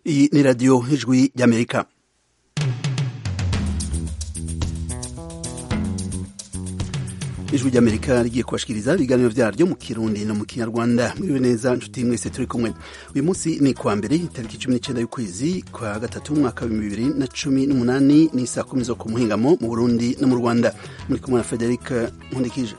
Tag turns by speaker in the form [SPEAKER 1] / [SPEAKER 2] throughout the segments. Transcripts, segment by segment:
[SPEAKER 1] Iyi ni radiyo ijwi ry'amerika ijwi ry'amerika rigiye kubashikiriza ibiganiro vyaryo mu kirundi no mu kinyarwanda mwiriwe neza nshuti mwese turi kumwe uyu munsi ni kwa mbere itariki cumi n'icenda y'ukwezi kwa gatatu umwaka wa bibiri na cumi n'umunani ni saa kumi zo ku muhingamo mu burundi no mu rwanda muri kumwe na frederic nkundikije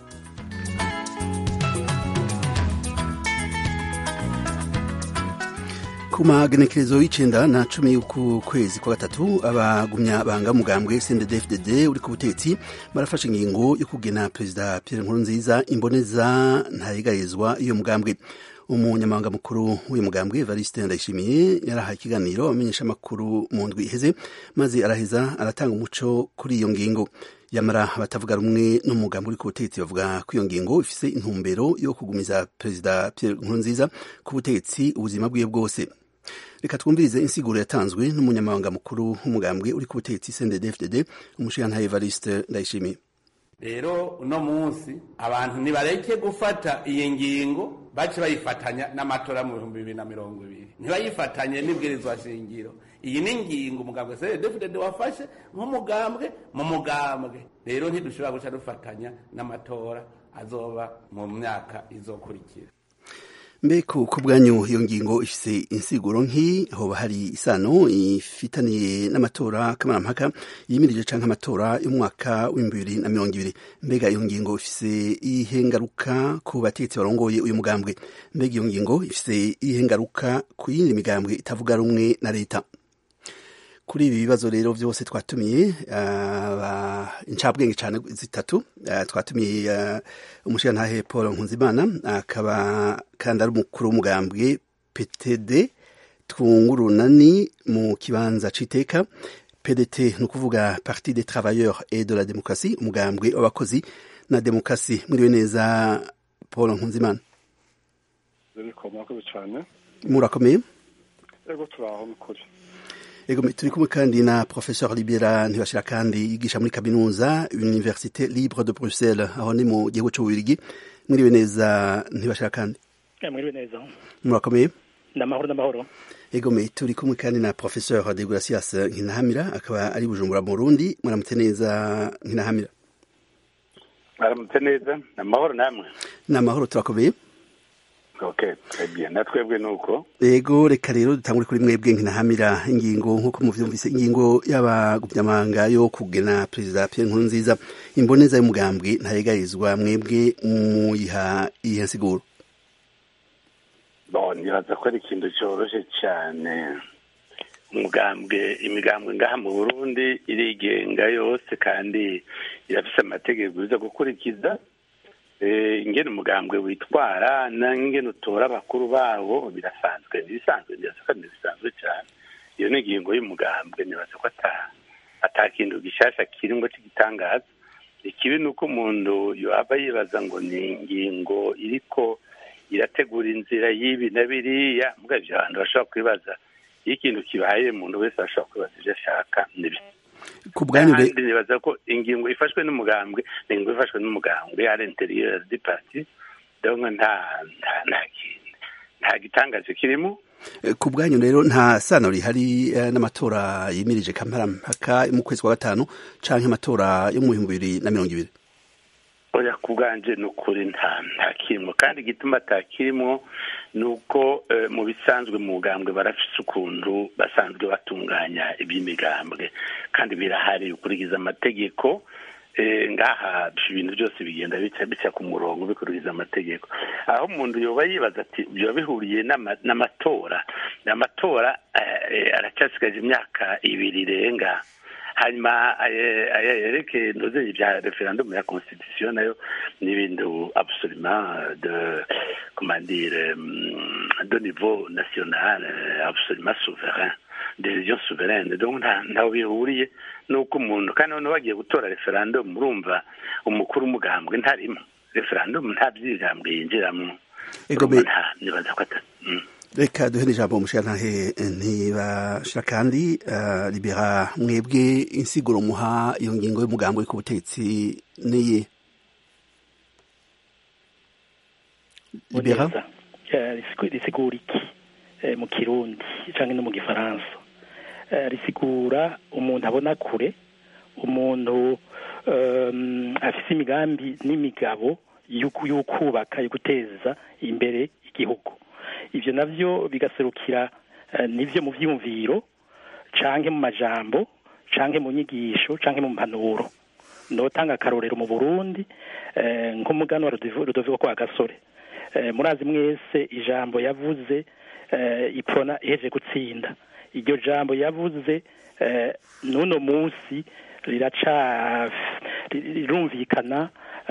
[SPEAKER 1] ku magenekerezo y'icenda na cumi y'uku kwezi kwa gatatu abagumya banga mugambwe CNDD-FDD uri ku butetsi barafashe ingingo yo kugena perezida Pierre Nkurunziza imboneza ntayigarizwa iyo mugambwe umunyamabanga mukuru w'uyu mugambwe Evariste Ndayishimiye yarahaye ikiganiro amenyesha amakuru mu ndwi iheze maze araheza aratanga umuco kuri iyo ngingo yamara abatavuga rumwe n'umugambi uri ku butegetsi bavuga ko iyo ngingo ifise intumbero yo kugumiza perezida Pierre Nkurunziza ku butegetsi ubuzima bwiwe bwose reka twumvirize insiguro yatanzwe n'umunyamabanga mukuru w'umugambwe uri ku butegetsi CNDD-FDD umushirantahe Evariste Ndayishimiye
[SPEAKER 2] rero uno munsi abantu nibareke gufata iyi ngingo bace bayifatanya n'amatora mu bihumbi bibiri na mirongo ibiri ntibayifatanye n'ibwirizwa shingiro iyi ni ingingo umugambwe CNDD-FDD wafashe nk'umugambwe mu mugambwe rero ntidushobora guca dufatanya n'amatora azoba mu myaka izokurikira
[SPEAKER 1] mbeko ku bwanyu iyo ngingo ifise insiguro nk'iyi hoba hari isano ifitaniye n'amatora kamarampaka yimirije canke amatora y'umwaka w'ibihumbi bibiri na mirongo ibiri mbega iyo ngingo ifise iyihe ngaruka ku bategetsi barongoye uyu mugambwe mbega iyo ngingo ifise iyihe ngaruka ku yindi migambwe itavuga rumwe na leta kuri ibi bibazo rero vyose twatumiye uh, incabwenge cane zitatu uh, twatumiye uh, umushirantahe Paul Nkunzimana akaba kandi ari umukuru w'umugambwe PTD twungurunani mu kibanza c'iteka PDT ni ukuvuga Parti des Travailleurs et de la Démocratie umugambwe w'abakozi na demokrasi muriwe neza Paul Nkunzimana murakomeye
[SPEAKER 3] ego turaho nukuri
[SPEAKER 1] Ego turi kumwe kandi na Professeur Libera Ntibashira kandi yigisha muri kaminuza Université Libre de Bruxelles aho ni mu gihugu c'ububirigi mwiriwe neza Ntibashira kandi
[SPEAKER 4] mwiriwe neza
[SPEAKER 1] murakomeye
[SPEAKER 4] ndamahoro ndamahoro
[SPEAKER 1] Ego me turi kumwe kandi na Professeur de Gracias Nkinahamira akaba ari Bujumbura mu Burundi muramutse neza Nkinahamira
[SPEAKER 5] Muramutse neza namahoro namwe
[SPEAKER 1] Namahoro turakomeye
[SPEAKER 5] Okay, très bien. Natwebwe nuko.
[SPEAKER 1] Ego reka rero dutangure kuri mwebwe nkinahamira ingingo nkuko muvyumvise ingingo y'abagumyamanga yo kugena perezida Pierre Nkurunziza imboneza y'umugambwe ntayegarizwa mwebwe muyiha iyihe nsiguro
[SPEAKER 5] Bon, nibaza ko ari ikintu coroshe cyane umugambwe imigambwe ngaha mu Burundi irigenga yose kandi irafise amategeko iza gukurikiza ingene umugambwe witwara n'ingene utora abakuru bawo birasanzwe ntibisanzwe birasaka ntibisanzwe cyane iyo ni ingingo y'umugambwe nibaza ko ata kintu gishasha kiringo cy'igitangaza ikibi ni uko umuntu yaba yibaza ngo ni ingingo iriko irategura inzira y'ibi na biriya mbwa ivyo abantu bashobora kwibaza iyo ikintu kibaye umuntu wese ashobora kwibaza ivyo ashaka n'ibisa
[SPEAKER 1] ku bwanyu
[SPEAKER 5] kandi nibaza ko ingingo ifashwe n'umugambwe ni ingingo ifashwe n'umugambwe ari interieur du parti donc nta nta nta gitangaje kirimo
[SPEAKER 1] ku bwanyu rero nta sano rihari n'amatora yimirije kamparampaka mu kwezi kwa gatanu canke amatora yo mu bihumbi bibiri na mirongo ibiri
[SPEAKER 5] oya ku bwanje ni ukuri nta nta kirimo kandi igituma atakirimo ni uko mu bisanzwe mu mugambwe barafise ukuntu basanzwe batunganya iby'imigambwe kandi birahari ukurikiza amategeko ngaha ibintu byose bigenda bica bica ku murongo bikurikiza amategeko aho umuntu yoba yibaza ati biba bihuriye n'amatora amatora aracyasigaje imyaka ibiri irenga hanyuma yerekeye ntuzenye bya referendum ya constitution nayo ni ibintu absolument de comment dire de niveau national absolument souverain decision souveraine donc ntaho bihuriye nuko umuntu kandi noneho bagiye gutora referendum urumva umukuru w'umugambwe ntarimo referendum nta by'ijambwe yinjiramo nibaza ko atari
[SPEAKER 1] reka duhe ijambo umushirantahe ntibashira kandi libera mwebwe insiguro muha iyo ngingo y'umugambi uri ku butegetsi niye libera
[SPEAKER 4] risigura iki mu kirundi cyangwa no mu gifaransa risigura umuntu abona kure umuntu afite imigambi n'imigabo y'ukubaka yo guteza imbere igihugu ibyo nabyo bigaserukira nibyo mu byiyumviro canke mu majambo canke mu nyigisho canke mu mpanuro ndotanga akarorero mu burundi nk'umugani wa rudoviko kwa gasore murazi mwese ijambo yavuze ipfona iheje gutsinda iryo jambo yavuze n'uno munsi riraca rirumvikana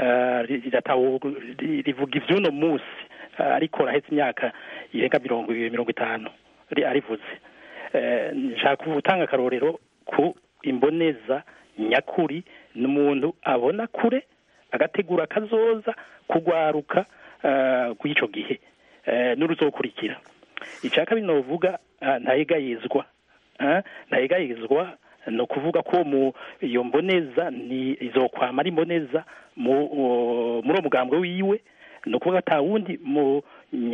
[SPEAKER 4] rivuga iby'uno munsi ariko rahetse imyaka irenga mirongo ibiri mirongo itanu arivuze nshaka gutanga akarorero ku imboneza nyakuri ni umuntu abona kure agategura akazoza kugwaruka kw'icyo gihe n'uruzokurikira icya kabiri ni uvuga ntayegayizwa ntayegayizwa ni ukuvuga ko mu iyo mboneza ni izokwama ari imboneza muri uwo mugambwe wiwe ni ukuvuga atawundi mu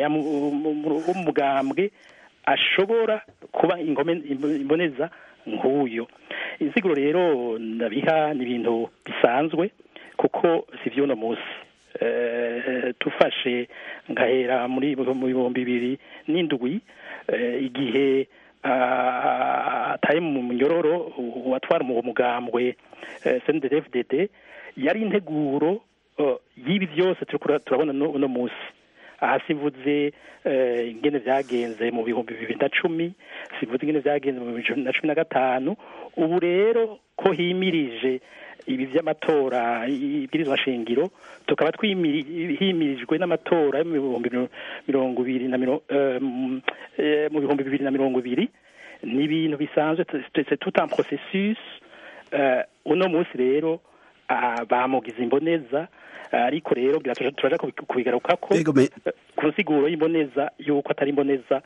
[SPEAKER 4] mugambwe ashobora kuba imboneza nk'uyo insiguro rero ndabiha ni ibintu bisanzwe kuko si iby'uno munsi tufashe ngahera muri mu bihumbi bibiri n'indwi igihe ataye mu munyororo watwara mu mugambwe cndfdd yari integuro y'ibi byose turabona uno munsi aha sivuze ingene byagenze mu bihumbi bibiri na cumi sivuze ingene byagenze mu bihumbi na cumi na gatanu ubu rero ko himirije ibi by'amatora ibwirizwa shingiro tukaba himirijwe n'amatora yo mu bihumbi mirongo ibiri na mu bihumbi bibiri na mirongo ibiri ni ibintu bisanzwe c'est tout un processus uno munsi rero bamugize imboneza ariko rero turaja kubigaruka ko ku nsiguro y'imboneza y'uko atari imboneza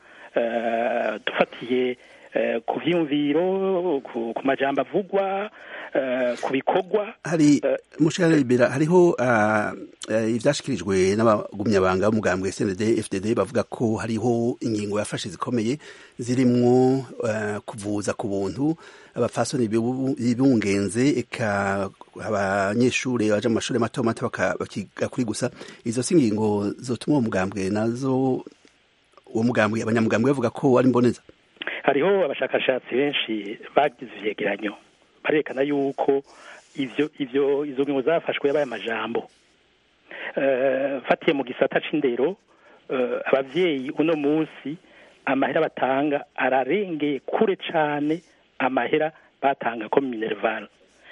[SPEAKER 4] dufatiye ku vyiyumviro ku majambo avugwa ku bikorwa
[SPEAKER 1] hari mushara libera hariho ivyashikirijwe n'abagumyabanga b'umugambwe SND FDD bavuga ko hariho ingingo yafashe zikomeye zirimwo kuvuza ku buntu abafasoni bibungenze eka abanyeshuri baje mu mashuri mato mato bakiga kuri gusa izo si ingingo zotuma uwo mugambwe nazo uwo mugambwe abanyamugambwe bavuga ko ari mboneza
[SPEAKER 4] hariho abashakashatsi benshi bagize ivyegeranyo barerekana yuko ivyo ivyo izo ngingo zafashwe yabaye amajambo fatiye mu gisata c'indero abavyeyi uno munsi amahera batanga ararengeye kure cane amahera batanga ko minerval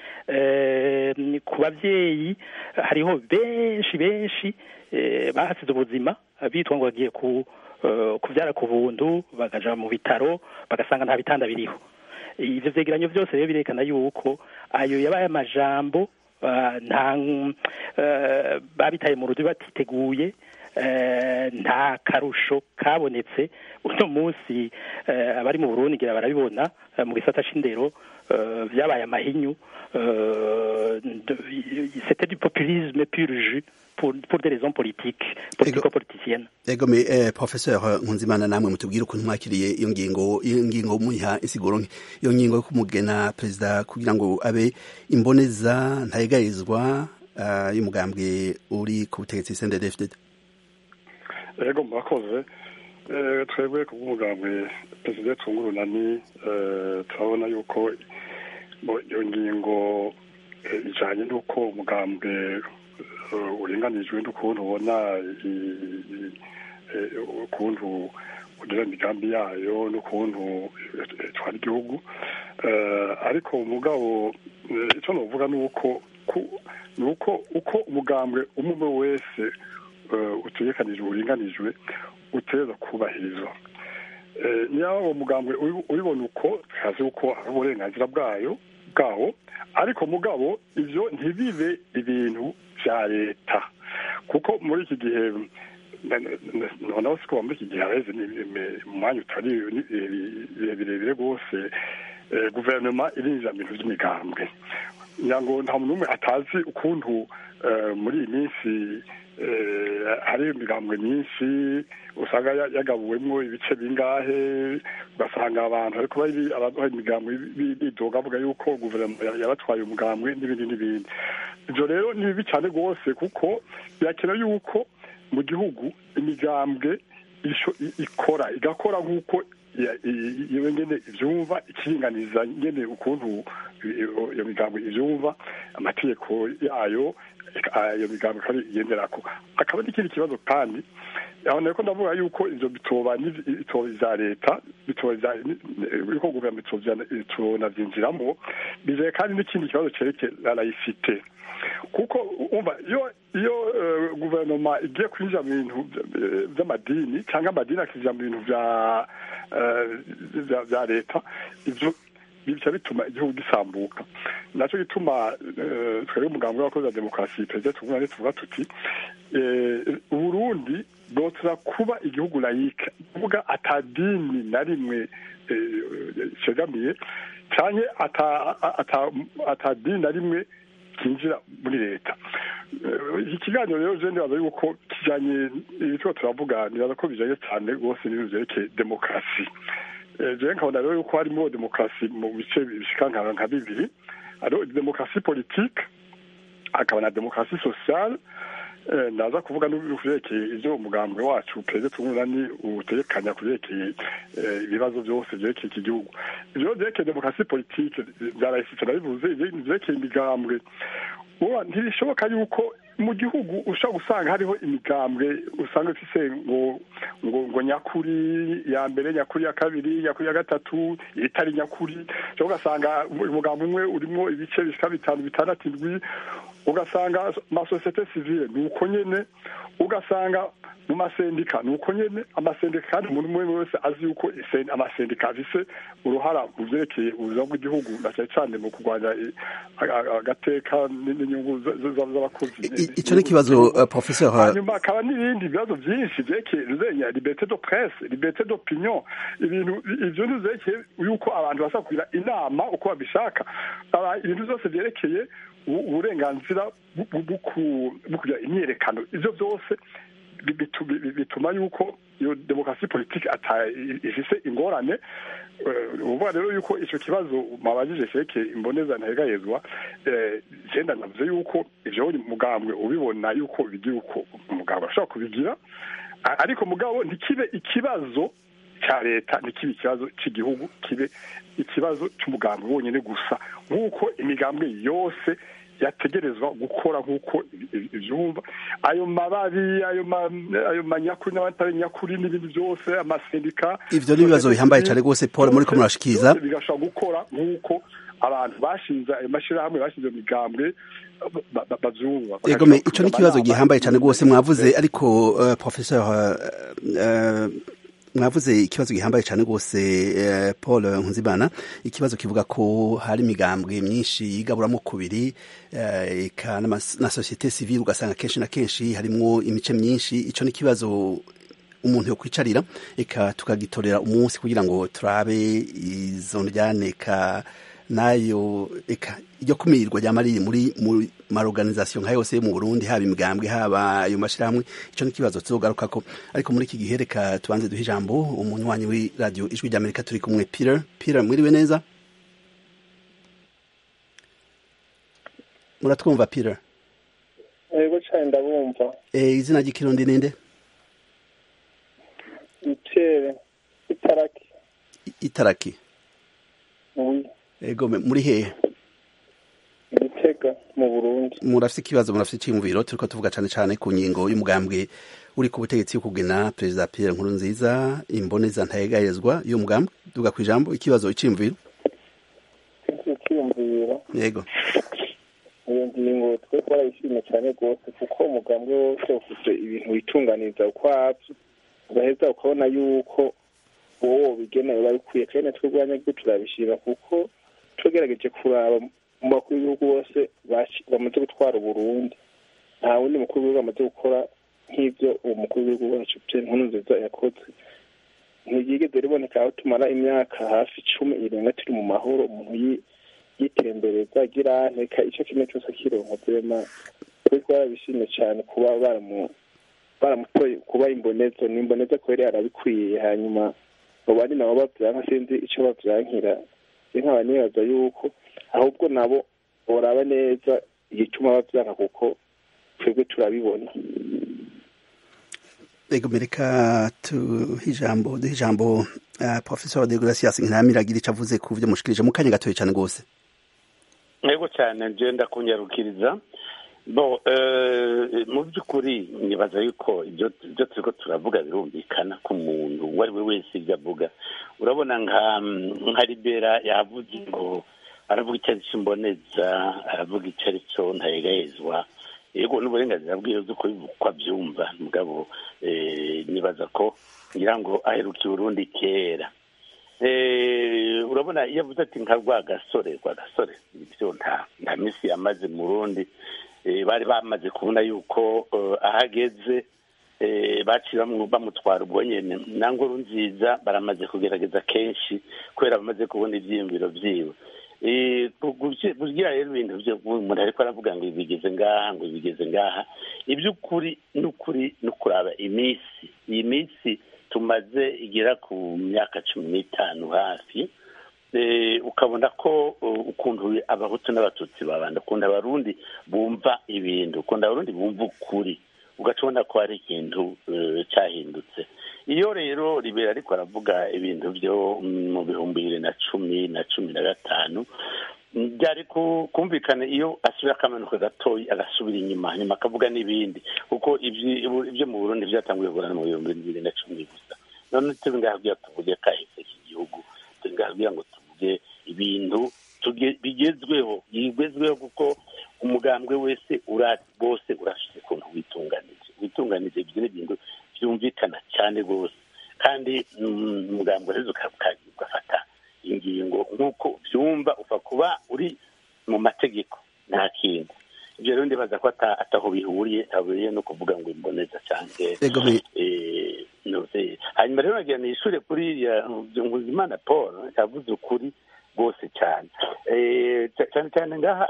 [SPEAKER 4] ku bavyeyi hariho benshi benshi bahasize ubuzima bitwa ngo bagiye ku kubyara ku buntu bakaja mu bitaro bagasanga nta bitanda biriho ivyo vyegeranyo vyose rero birekana yuko ayo yabaye amajambo nta babitaye mu rudu batiteguye nta karusho kabonetse uno munsi abari mu burundi ngira barabibona mu gisata c'indero vyabaye amahinyu c'était du populisme pur jus pour, pour des raisons politiques politico-politiciennes
[SPEAKER 1] ego me eh, professeur nkunzimana namwe mutubwire ukuntu mwakiriye iyo ngingo iyo ngingo muyiha insiguro nke iyo ngingo yo kumugena perezida kugira ngo abe imboneza ntayegayizwa uh, y'umugambwe uri ku butegetsi CNDD-FDD
[SPEAKER 3] ego murakoze twebwe ku bw'umugambwe perezida tungurunani turabona yuko iyo ngingo ijanye n'uko umugambwe uringanijwe n'ukuntu ubona ukuntu ugira imigambi yayo n'ukuntu itwara igihugu ariko umugabo icyo navuga ni uko ni uko uko umugambwe umwe wese utegekanijwe uringanijwe uteza kubahirizwa niba uwo mugambwe ubibona uko tukazi uko ari uburenganzira bwayo bwawo ariko mugabo ibyo ntibibe ibintu bya leta kuko muri iki gihe noneho siko muri iki gihe hareze mu mwanya utari birebire rwose guverinoma irinjira mu bintu by'imigambwe kugira ngo nta muntu n'umwe atazi ukuntu muri iyi minsi hari imigambwe myinshi usanga yagabuwemo ibice bingahe ugasanga abantu ariko hari imigambwe bidoga bavuga yuko guverinoma yabatwaye umugambwe n'ibindi n'ibindi ibyo rero ni bibi cyane rwose kuko birakenewe yuko mu gihugu imigambwe ikora igakora nk'uko iyo ngene ibyumva ikiringaniza ngene ukuntu iyo migambo ibyumva amategeko yayo iyo migambo ikaba igenderako akaba n'ikindi kibazo kandi aho nako ndavuga yuko ivyo bitoba bitoba vya leta bitoba yuko guverinoma bitonavyinjiramo bizeye kandi n'ikindi kibazo cerekeye la laïcité kuko umva iyo iyo guverinoma igiye kwinjira mu bintu by'amadini cyangwa amadini akinjira mu bintu bya bya leta ibyo bica bituma igihugu gisambuka nacyo gituma twebwe umugambi w'abakozi wa demokarasi perezida tugumane tuvuga tuti uburundi bwotera kuba igihugu layike kuvuga atadini na rimwe cegamiye cyane atadini na rimwe kinjira muri leta iki kiganiro rero je ndibaza yuko kijanye ibitwa turavuga nibaza ko bijanye cyane rwose n'ibintu vyerekeye demokarasi jewe nkabona rero yuko harimo demokarasi mu bice bishika nka bibiri hariho demokarasi politike hakaba na demokarasi sociale naza kuvuga n'uvyerekeye ivyo umugambwe wacu perezida tungurani utegekanya kuvyerekeye ibibazo byose vyerekeye iki gihugu ivyo vyerekeye demokarasi politike vyarahise nabivuze vyerekeye imigambwe ntibishoboka yuko mu gihugu ushobora gusanga hariho imigambwe usanga ifise ngo ngo ngo nyakuri ya mbere nyakuri ya kabiri nyakuri ya gatatu itari nyakuri ushobora ugasanga umugambi umwe urimo ibice bishika bitanu bitandatu indwi ugasanga amasosiyete sivile ni uko nyene ugasanga mu masendika ni uko nyene amasendika kandi umuntu umwe wese azi yuko amasendika afise uruhara mu vyerekeye ubuzima bw'igihugu na cyane cyane mu kurwanya agateka n'inyungu z'abakozi
[SPEAKER 1] ico ni ikibazo professeur
[SPEAKER 3] hanyuma hakaba n'ibindi bibazo vyinshi vyerekeye ruzenya liberté de presse liberté d'opinion ibintu ivyo nivyerekeye yuko abantu basa kugira inama uko babishaka ibintu vyose vyerekeye uburenganzira bwo kugira imyerekano ivyo vyose bituma yuko iyo demokarasi politiki ifise ingorane uvuga rero yuko ico kibazo mwabajije cerekeye imboneza ntegayezwa genda navuze yuko ivyo mugambwe ubibona yuko bigira uko umugambwe ashobora kubigira ariko mugabo ntikibe ikibazo cya leta ntikibe ikibazo cy'igihugu kibe ikibazo cy'umugambwe wonyine gusa nk'uko imigambwe yose yategerezwa gukora nk'uko ibyumva ayo mababi ayo manyakuri n'abatari nyakuri n'ibindi byose amasendika
[SPEAKER 1] ivyo ni ibibazo bihambaye cyane rwose paul muri ko murashikiriza
[SPEAKER 3] bigashobora gukora nk'uko abantu bashinze ayo mashyirahamwe bashinze iyo migambwe bavyumva
[SPEAKER 1] yego me ico ni ikibazo gihambaye cyane rwose mwavuze ariko uh, professeur uh, mwavuze ikibazo gihambaye cyane rwose paul nkunzimana ikibazo kivuga ko hari imigambwe myinshi yigaburamo kubiri eka na sosiyete sivile ugasanga kenshi na kenshi harimwo imice myinshi icyo ni ikibazo umuntu yo kwicarira eka tukagitorera umunsi kugira ngo turabe izo njyane eka nayo eka iryo kumirirwa ryama riri muri mu maorganisation nka yose yo mu Burundi haba imigambwe haba ayo mashirahamwe ico ni kibazo tuzogaruka ko ariko muri iki gihe reka tubanze duhe ijambo umunywanyi wi radio ijwi rya Amerika turi kumwe Peter Peter mwiriwe neza muratwumva Peter
[SPEAKER 6] yego cyane ndabumva
[SPEAKER 1] eh izina ry'ikirundi ninde
[SPEAKER 6] Itere itaraki
[SPEAKER 1] itaraki
[SPEAKER 6] oui
[SPEAKER 1] ego muri hehe
[SPEAKER 6] Gitega mu Burundi
[SPEAKER 1] murafite ikibazo murafite iciyumviro turiko tuvuga cane cane ku ngingo y'umugambwe uri ku butegetsi yo kugena perezida Pierre Nkurunziza imboneza ntayegayezwa y'uwo mugambwe duga kwijambo ikibazo iciyumviro
[SPEAKER 6] ikiyumviro
[SPEAKER 1] yego
[SPEAKER 6] iyo ngingo twe twarayishimye cyane rwose kuko umugambwe wose ufite ibintu witunganiza ukwavyo ugaheza ukabona yuko wowe bigenewe babikwiye kandi twebwe abanyagihugu turabishima kuko tugerageje kuraba mu bakuru b'ibihugu bose bamaze gutwara uburundi nta wundi mukuru w'ibihugu amaze gukora nk'ibyo uwo mukuru w'ibihugu wacu pierre nkurunziza yakoze ntiryigeze riboneka aho tumara imyaka hafi icumi irenga turi mu mahoro umuntu yitembereza agira nteka icyo kimwe cyose akironka vrema twe twarabishimye cyane kuba baramu baramutoye kuba imbonezo ni imbonezo kubera yarabikwiye hanyuma abo bandi nabo bavyanka sinzi ico bavyankira nkaba nibaza yuko ahubwo nabo boraba neza igituma bavyanka kuko twebwe turabibona
[SPEAKER 1] ego mereka tuhe ijambo duhe ijambo uh, professor de gracias ntiramiragira ico avuze ku vyo mushikirije mu kanya gatoye cane rwose
[SPEAKER 5] ntego cyane nje ndakunyarukiriza bo mu by'ukuri nibaza yuko ibyo turiko turavuga birumvikana ku muntu uwo ari we wese ibyo avuga urabona nka nka libera yavuze ngo aravuga icyo ari cyo mboneza aravuga icyo ari cyo ntayegahezwa yego n'uburenganzira bwiwe bwo ko abyumva mugabo nibaza ko ngira ngo aherukiye urundi kera urabona iyo avuze ati nka rwa gasore rwa gasore ibyo nta minsi yamaze mu rundi bari bamaze kubona yuko ahageze baciye bamutwara ubwo nyine na ngoro nziza baramaze kugerageza kenshi kubera bamaze kubona ibyiyumviro byiwe kugira rero ibintu byo umuntu ariko aravuga ngo bigeze ngaha ngo bigeze ngaha iby'ukuri n'ukuri no kuraba iminsi iyi minsi tumaze igera ku myaka cumi n'itanu hafi ukabona ko ukuntu abahutu n'abatutsi babanda ukunda abarundi bumva ibintu ukunda abarundi bumva ukuri ugaca ubona ko hari ikintu cyahindutse iyo rero ribera ariko aravuga ibintu byo mu bihumbi bibiri na cumi na cumi na gatanu byari kumvikana iyo asubira akamanuka gatoya agasubira inyuma nyuma akavuga n'ibindi kuko ibyo mu burundi byatanguye kugurana mu bihumbi bibiri na cumi gusa none turi ngaho kugira tuvuge kahise k'igihugu turi ngaho kugira ngo tuvuge ibintu bigezweho bigezweho kuko umugambwe wese bose urashize ukuntu witunganije witunganije ibyo ni ibintu byumvikana cyane rwose kandi umugambwe rero ugafata ingingo nk'uko byumva upfa kuba uri mu mategeko nta kintu ibyo rero ndibaza ko ataho bihuriye haburiye no kuvuga ngo imboneza cyangwa hanyuma rero nagira nishure kuri nkuzimana paul yavuze ukuri rwose cyane cyane cyane ngaha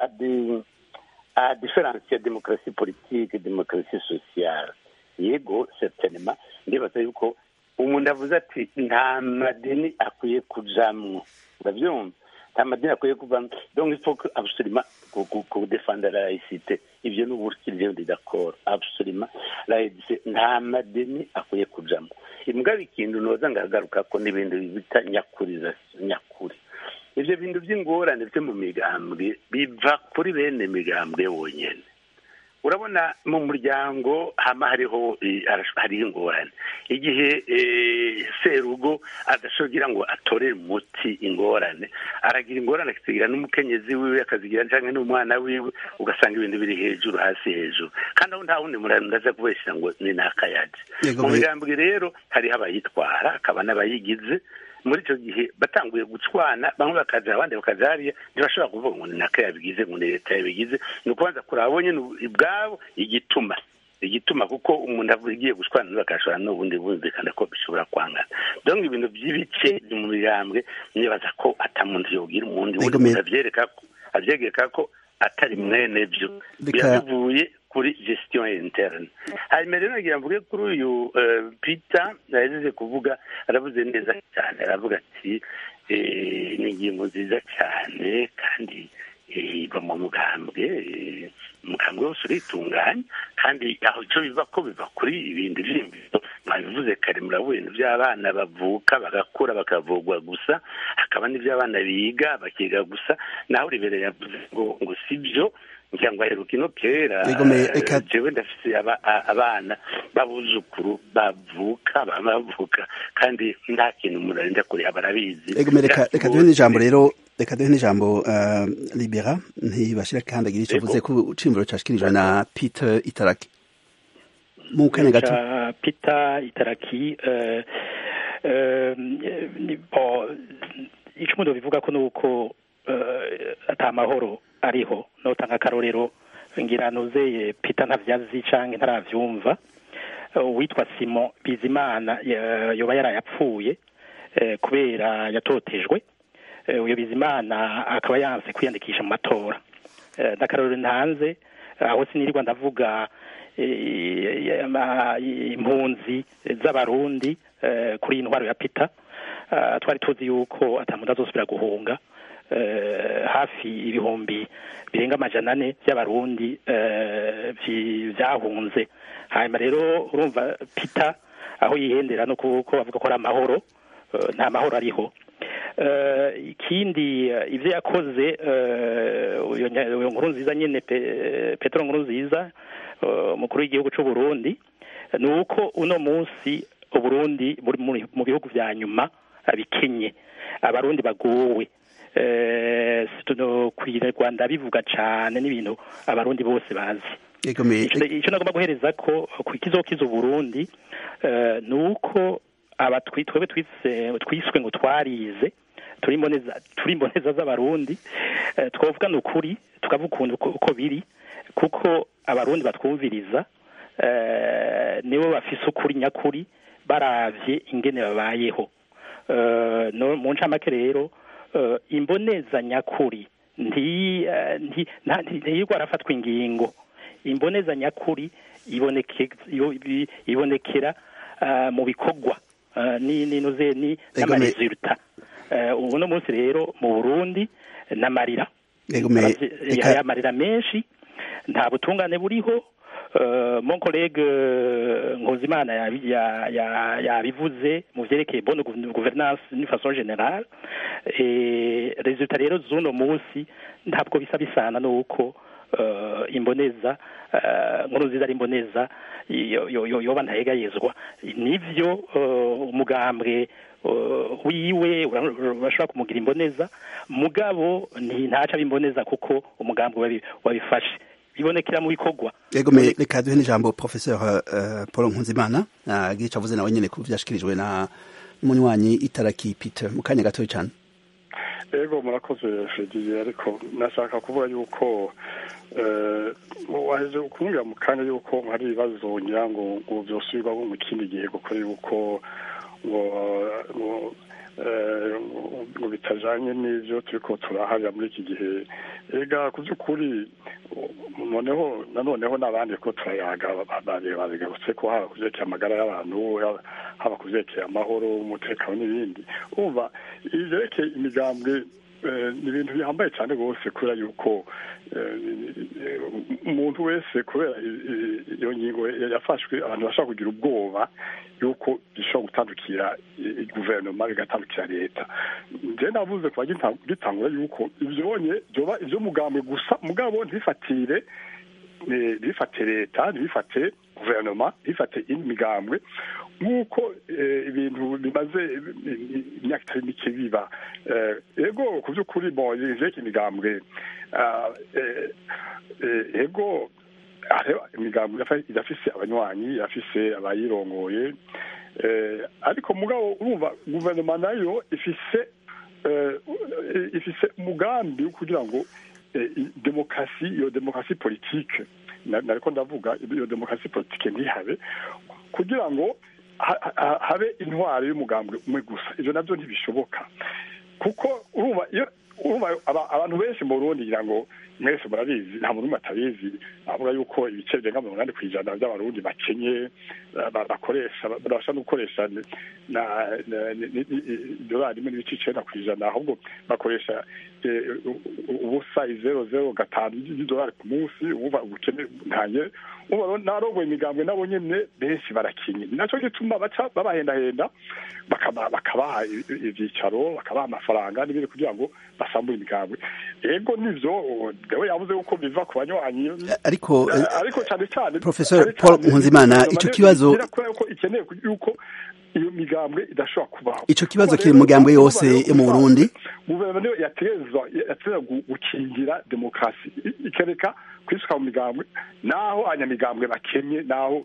[SPEAKER 5] a diferanse ya demokarasi politike demokarasi sosiyale yego certainement ndibaza yuko umuntu avuze ati nta madini akwiye kujamwo urabyumva nta madini akwiye kuvamo donc il faut que absolument kudefanda la laïcité ibyo ni uburyo ndi d'accord absolument laïcité nta madini akwiye kujamwo imbwa ikintu noza ngagaruka ko n'ibintu bita nyakurizasiyo nyakuri ibyo bintu by'ingorane byo mu migambwe biva kuri bene migambwe wonyine urabona mu muryango hama hariho hariho ingorane igihe serugo adashogira ngo atorere umuti ingorane aragira ingorane akazigira n'umukenyezi wiwe akazigira cyangwa n'umwana wiwe ugasanga ibintu biri hejuru hasi hejuru kandi aho nta wundi muntu ndaza kubeshyira ngo ni n'akayaji mu migambwe rero hariho abayitwara hakaba n'abayigize muri icyo gihe batanguye gucwana bamwe bakaja abandi bakaja hariya ntibashobora kuvuga ngo ni naka yabigize ngo ni leta yabigize ni ukubanza kuraba bonye ubwabo igituma igituma kuko umuntu agiye gushwana bakashobora n'ubundi bumvikana ko bishobora kwangana donc ibintu by'ibice mu migambwe nibaza ko atamuntu yogira umundi wundi abyereka abyegeka ko atari mwene byo biravuye kuri gestion interne hanyuma rero nagira mvuge kuri uyu peter yahejeje kuvuga aravuze neza cyane aravuga ati ni ingingo nziza cyane kandi iva mu mugambwe umugambwe wose uritunganya kandi aho icyo biva ko biva kuri ibindi by'imbizo mwabivuze kare murabuye ibintu by'abana bavuka bagakura bakavugwa gusa hakaba n'iby'abana biga bakiga gusa naho ribereye yavuze ngo ngo si byo ngira ngo aheruka ino kera jewe ndafise abana babuzukuru bavuka bavuka kandi nta kintu umuntu arinda kure aba arabizi
[SPEAKER 1] reka duhe n'ijambo rero reka duhe n'ijambo libera ntibashira kandi agira icyo avuze ku cimviro cashikirijwe na peter itaraki mu kanya gato
[SPEAKER 4] peter itaraki icyo umuntu bivuga ko ni uko atamahoro ariho notanga akarorero ngira nuzeye peter ntavyazi canke ntaravyumva uwitwa simon bizimana yoba yarayapfuye kubera yatotejwe uyo bizimana akaba yanse kwiyandikisha mu matora n'akarorero ntanze aho sinirirwa ndavuga eh, ama- impunzi z'abarundi eh, kuri iyi ntwaro ya pita Ah, twari tuzi yuko atamuntu azosubira guhunga eh, hafi ibihumbi birenga amajana ane by'abarundi eh, vyi- vyahunze hanyuma rero urumva pita aho yihendera no kuko bavuga ko ari amahoro eh, nta mahoro ariho Eh, ikindi eh, ivyo yakoze eh, uyo nya- uyo nkuru nziza nyene Pe- petero nkuru nziza eh, umukuru w'igihugu c'u Burundi ni uko uno munsi uburundi buri muri- mu bihugu vya nyuma eh, bikenye abarundi bagowe eh, tuno kwira Rwanda bivuga cane n'ibintu abarundi bose bazi
[SPEAKER 1] Ego me
[SPEAKER 4] ico ico nagomba guhereza ko ku kizokiza uburundi eh, ni uko aba twi- twebwe twise twiswe ngo twarize turi imboneza turi imboneza z'abarundi eh, twovuga ni ukuri tukavuga ukuntu uko- uko biri kuko abarundi batwumviriza eh, nibo bafise ukuri nyakuri baravye ingene babayeho Eh, no mu ncamake rero eh, imboneza nyakuri nti eh, nti- nta- nti- ntiyigwa arafatwa ingingo imboneza nyakuri iboneke iyo- ibi- ibonekera ah, mu bikorwa ah, ni ninuze ni
[SPEAKER 1] Ego me-
[SPEAKER 4] n'amaresulta Eh, ubu no munsi rero mu Burundi n'amarira
[SPEAKER 1] Ego me-
[SPEAKER 4] Abavye-
[SPEAKER 1] reka-
[SPEAKER 4] hari amarira menshi nta butungane buriho Uh, mon collègue euh, Nkuzimana yabi- ya- ya- yabivuze mu vyerekeye bonne gouv- gouvernance d'une façon générale et resultat rero z'uno munsi ntabwo bisa bisana nuko uh, imboneza uh, nkuru nziza ari imboneza yo- yo- yo- yoba ntayegayezwa nivyo uh, umugambwe uh, wiwe ura- urashobora kumugira imboneza mugabo nti ntaca bimboneza kuko umugambwe wabi- wabifashe bibonekera mu bikorwa
[SPEAKER 1] Ego me reka duhe n'ijambo professeur uh, Paul Nkunzimana agira ico avuze nawe nyene ku vyashikirijwe na n'umunywanyi itaraki Peter mu kanya gatoya cane
[SPEAKER 3] ego murakoze fediye ariko nashaka kuvuga yuko eh, waje kumbwira mu kanya yuko hari ibibazo ngira ngo ngo vyosubirwamo mu kindi gihe kuko yuko ngo ngo eh, ngo bitajanye n'ivyo turiko turaharira muri iki gihe ega ku vy'ukuri noneho nanoneho n'abandi ko turayaga babigarutse ko haba kuvyerekeye amagara y'abantu haba- haba kuvyerekeye amahoro umutekano n'ibindi umva ivyerekeye imigambwe eh, ni ibintu bihambaye cyane rwose kubera yuko eh, umuntu wese kubera i- i- iyo ngingo ya- yafashwe abantu bashobora kugira ubwoba yuko bishobora gutandukira i- i- guverinoma bigatandukira leta nje navuze kuva gita- gitangura yuko ivyonye vyoba ivy'umugambwe gusa mugabo ntifatire eh, ntibifate leta ntibifate guverinoma ntibifate indi migambwe nk'uko eh, ibintu bimaze imyaka itari mike biba Eh, ego ku by'ukuri bon ivyerekeye imigambwe ah, eh, eh, ego hariho imigambwe irafa- irafise abanywanyi irafise abayirongoye eh, ariko mugabo urumva guverinoma nayo ifise eh, ifise umugambi wo kugira ngo eh, i- demokarasi iyo demokarasi politike na- nariko ndavuga iyo demokarasi politike ntihabe kugira ngo ha- ha- habe intwaro y'umugambwe umwe gusa ivyo navyo ntibishoboka kuko urumva iyo urumva aba- abantu benshi mu Burundi ngira ngo mwese murabizi nta muntu n'umwe atabizi avuga yuko ibice birenga mirongo inani ku ijana by'abarundi bakenye ba- ba- bakoresha babasha no gukoresha ni- na na- ni- ni- ni- idolari rimwe n'ibice icenda ku ijana ahubwo bakoresha eh, u- u- ubusa izero zero gatanu y'idolari ku munsi ubuva ubukene ntanye ubu rero n'abarongoye imigambwe nabo nyene benshi barakinye ni naco gituma baca babahendahenda bakaba- bakabaha i- i- ivyicaro bakabaha amafaranga n'ibindi kugira ngo basambure imigambwe ego nivyo dewe yavuze yuko biva ku banywanyi
[SPEAKER 1] ariko eh,
[SPEAKER 3] ariko cyane cyane
[SPEAKER 1] Professor
[SPEAKER 3] cyane
[SPEAKER 1] Paul
[SPEAKER 3] cyane
[SPEAKER 1] Nkunzimana,
[SPEAKER 3] guverinoma
[SPEAKER 1] ico
[SPEAKER 3] niyo
[SPEAKER 1] kibazo-
[SPEAKER 3] igira kubera ko ikeneye ku- yuko iyo migambwe idashobora kubaho
[SPEAKER 1] Ico kibazo
[SPEAKER 3] Kuko
[SPEAKER 1] kiri mu
[SPEAKER 3] rero,
[SPEAKER 1] migambwe
[SPEAKER 3] urumva
[SPEAKER 1] yose
[SPEAKER 3] rero
[SPEAKER 1] yo mu Burundi.
[SPEAKER 3] guverinoma niyo yategerezwa yategerezwa gu- gukingira demokarasi I- ikereka kwisuka mu migambwe naho abanyamigambwe bakennye naho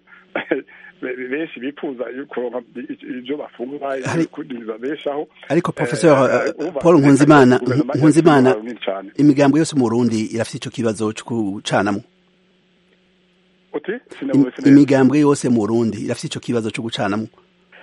[SPEAKER 3] be- benshi bifuza kuronka i- ivyo bafungura
[SPEAKER 1] Hari-
[SPEAKER 3] babeshaho
[SPEAKER 1] ariko professeur
[SPEAKER 3] Eh,
[SPEAKER 1] eh,
[SPEAKER 3] urumva,
[SPEAKER 1] Paul Nkunzimana
[SPEAKER 3] guverinoma
[SPEAKER 1] Nkunzimana
[SPEAKER 3] yategerezwa runini cane.
[SPEAKER 1] imigambwe yose mu Burundi irafite ico kibazo cyo gucanamwo
[SPEAKER 3] uti
[SPEAKER 1] Im-
[SPEAKER 3] sinavuze neza.
[SPEAKER 1] imigambwe yose mu Burundi irafite ico kibazo cyo gucanamwo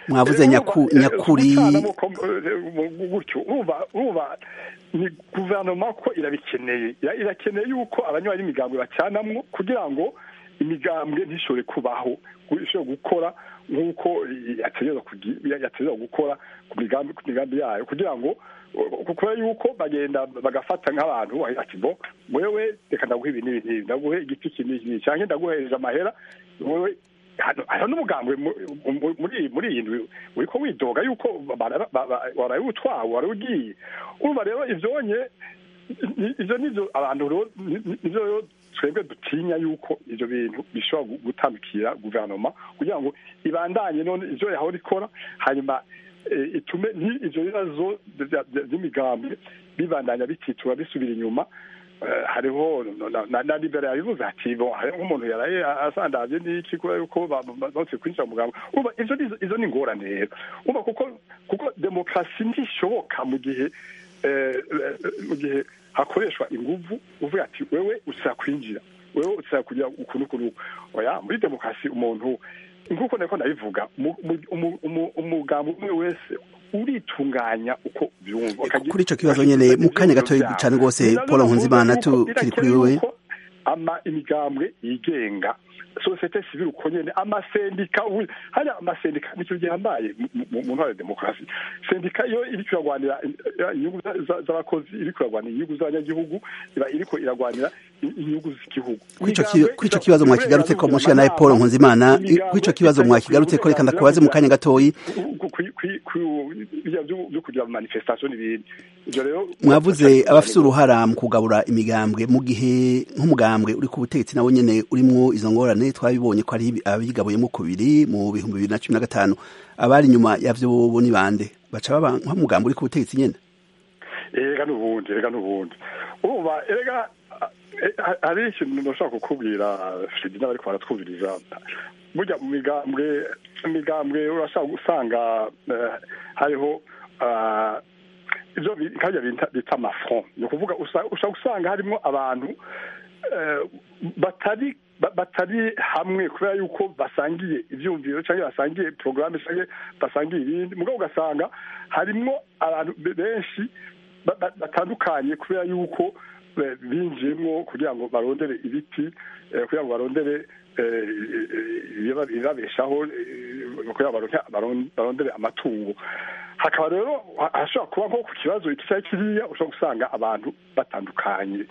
[SPEAKER 1] mwavuze nyakuri
[SPEAKER 3] gutyo urumva ni guverinoma ko irabikeneye irakeneye yuko abanywanyi b'imigambwe bacanamwo kugira ngo imigambwe ntishobore kubaho ishobore gukora nk'uko yategereza gukora ku migambi yayo kugira ngo kubera yuko bagenda bagafata nk'abantu ati bo wewe reka ndaguhe ibi n'ibi n'ibi ndaguhe igiti iki n'iki cyangwa ndaguhereje amahera wewe hano n'umugambwe muri muri iyi ndwi uriko widoga yuko waraye utwawe wari ugiye urumva rero ivyonye ivyo nivyo abantu nivyo twebwe dutinya yuko ivyo bintu bishobora gutandukira guverinoma kugira ngo ibandanye none ivyo yahora ikora hanyuma itume ivyo bibazo vy'imigambi bibandanya bititura bisubira inyuma hariho na libera yabivuze ati bo hariho nk'umuntu yaraye asandaje n'iki kubera yuko bose kwinjira mu mugambi urumva ivyo izo ni ingorane rero urumva kuko kuko demokarasi ntishoboka mu gihe mu gihe hakoreshwa inguvu uvuga ati wewe usaba kwinjira wewe usaba kugira ukuntu ukuntu oya muri demokarasi umuntu nk'uko nako ndabivuga umugambi umwe wese uritunganya uko byumva
[SPEAKER 1] kuri icyo kibazo nyine mu kanya gato cyane rwose paul nkunzimana tukiri kuri wewe
[SPEAKER 3] ama imigambwe yigenga sosiyete sivile uko nyene amasendika hariya amasendika nicyo gihambaye mu ntwaro ya demokarasi sendika iyo iriko iragwanira inyungu z'abakozi iriko iragwanira inyungu z'abanyagihugu iba iriko iragwanira inyungu z'igihugu
[SPEAKER 1] kuri ico kibazo mwakigarutse ko mushika nawe paul nkunzimana kuri ico kibazo mwakigarutse ko reka ndakubaze mu kanya gatoyi
[SPEAKER 3] byo kugira manifestation n'ibindi ivyo rero
[SPEAKER 1] mwavuze abafise uruhara mu kugabura imigambwe mu gihe nk'umugambwe uri ku butegetsi nawo nyene urimwo izo ngorane twabibonye ko ari abigabuyemo kubiri mu bihumbi bibiri na cumi na gatanu abari inyuma yavyo bobo ni bande baca baba nk'umugambi uri ku butegetsi nyene
[SPEAKER 3] erega n'ubundi erega n'ubundi urumva erega hari ikintu ndashaka kukubwira fredi n'abariko baratwumviriza burya mu migambwe imigambwe urashaka gusanga hariho ivyo kajya bita amafront ni ukuvuga ushaka gusanga harimo abantu batari batari hamwe kubera yuko basangiye ivyumviro cyangwa basangiye porogaramu cyangwa basangiye ibindi mugabo ugasanga harimwo abantu benshi batandukanye kubera yuko binjiyemwo kugira ngo barondere ibiti kugira ngo barondere ibibabeshaho kugira ngo barondere amatungo hakaba rero hashobora kuba nko ku kibazo iki cyari kiriya ushobora gusanga abantu batandukanye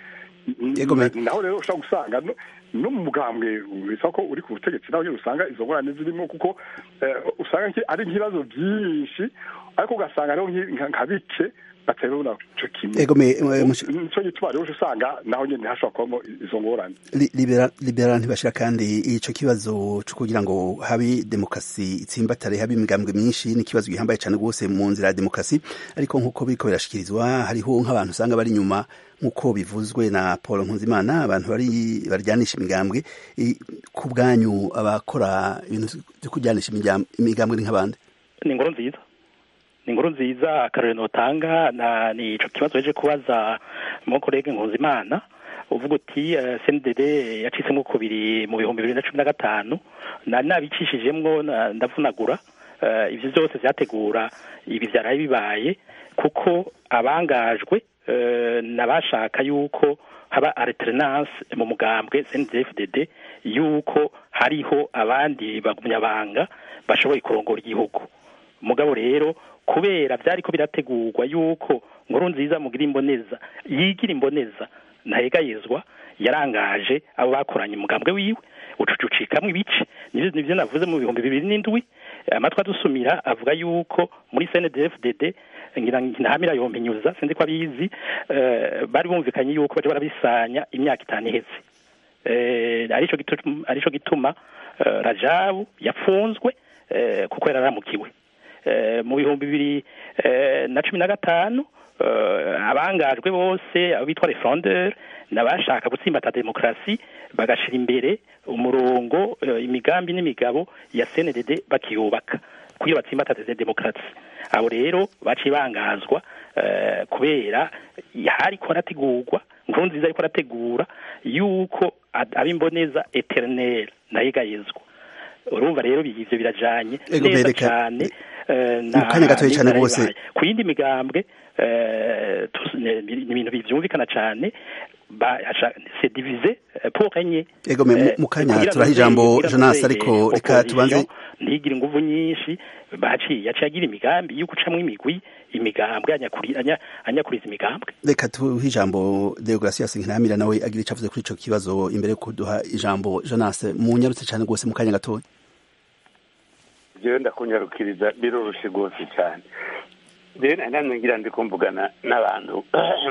[SPEAKER 3] naho rero ushobora gusanga no mu mugambwe bisa ko uri ku butegetsi naho usanga izo ngorane zirimo kuko usanga ari nk'ibibazo byinshi ariko ugasanga rero nka bike baterura ico kimwe nico gituma rero usanga naho nyene hashobora kubamo izo ngorane
[SPEAKER 1] libera ntibashira kandi ico kibazo co kugira ngo habe demokarasi itsimbatare habe imigambwe myinshi ni ikibazo gihambaye cane rwose mu nzira ya demokarasi ariko nk'uko biriko birashikirizwa hariho nk'abantu usanga bari inyuma nk'uko bivuzwe na paul nkunzimana abantu bari baryanisha imigambwe ku bwanyu abakora ibintu vyo kuryanisha imigambwe ni nk'abandi
[SPEAKER 4] ni inkuru nziza ni inkuru nziza akarore notanga na ni ico kibazo yaje kubaza mu kolege nkunzimana uvuga uti uh, CNDD yacisemwo kubiri mu bihumbi bibiri na cumi na gatanu na nabicishijemwo ndavunagura uh, ivyo vyose vyategura ibi vyaraye bibaye kuko abangajwe uh, nabashaka yuko haba alternance mu mugambwe CNDD-FDD yuko hariho abandi bagumyabanga bashoboye kurongora igihugu mugabo rero kubera byariko birategurwa yuko nkuru nziza mugira imboneza yigira imboneza ntahegayezwa yarangaje abo bakoranye umugambwe wiwe ucucucikamwo ibice nivyo navuze mu bihumbi bibiri n'indwi amatwi adusumira avuga yuko muri CNDD-FDD ngira ntahamira yompinyuza sinzi ko abizi bari bumvikanye yuko baje barabisanya imyaka itanu iheze arico gituma arico gituma Rajabu yapfunzwe kuko yararamukiwe mu bihumbi bibiri na cumi na gatanu abangajwe bose abo bitwa refondeur n'abashaka gutsimbata demokarasi bagashira imbere umurongo imigambi n'imigabo ya CNDD bakiyubaka kuyo batsimbataze demokarasi abo rero baciye bangazwa kubera hariko harategurwa nkuru nziza ariko arategura yuko abimboneza eternel nayegayezwa urumva rero ivyo birajanye
[SPEAKER 1] Ego,
[SPEAKER 4] neza
[SPEAKER 1] bereka-
[SPEAKER 4] cane eh,
[SPEAKER 1] Mu kanya gatoya cane
[SPEAKER 4] n'inzara
[SPEAKER 1] rwose.
[SPEAKER 4] yibaye. ku yindi migambwe eh, tus- ne- ni ibintu byumvikana cane ba- aca- c'est divisé eh, pour régner
[SPEAKER 1] Ego, me- mu-
[SPEAKER 4] Eh,
[SPEAKER 1] mu kanya
[SPEAKER 4] kugira
[SPEAKER 1] turaha
[SPEAKER 4] ngo
[SPEAKER 1] ijambo
[SPEAKER 4] kugira ngo
[SPEAKER 1] Jonas,
[SPEAKER 4] nzeye
[SPEAKER 1] ariko reka
[SPEAKER 4] opposition
[SPEAKER 1] tubanze-
[SPEAKER 4] ntigire inguvu nyinshi baciye yaciye agira imigambi yo gucamwo imigwi imigambwe anyakuri- anya- anyakuriza imigambwe
[SPEAKER 1] reka tuhe ijambo deogratias nkiramira nawe agira ico avuze kuri ico kibazo imbere yo kuduha ijambo jonas munyarutse cane rwose mu kanya gatoya
[SPEAKER 5] jewe ndakunyarukiriza biroroshe rwose cyane rero nanone ngira ndi kumvugana n'abantu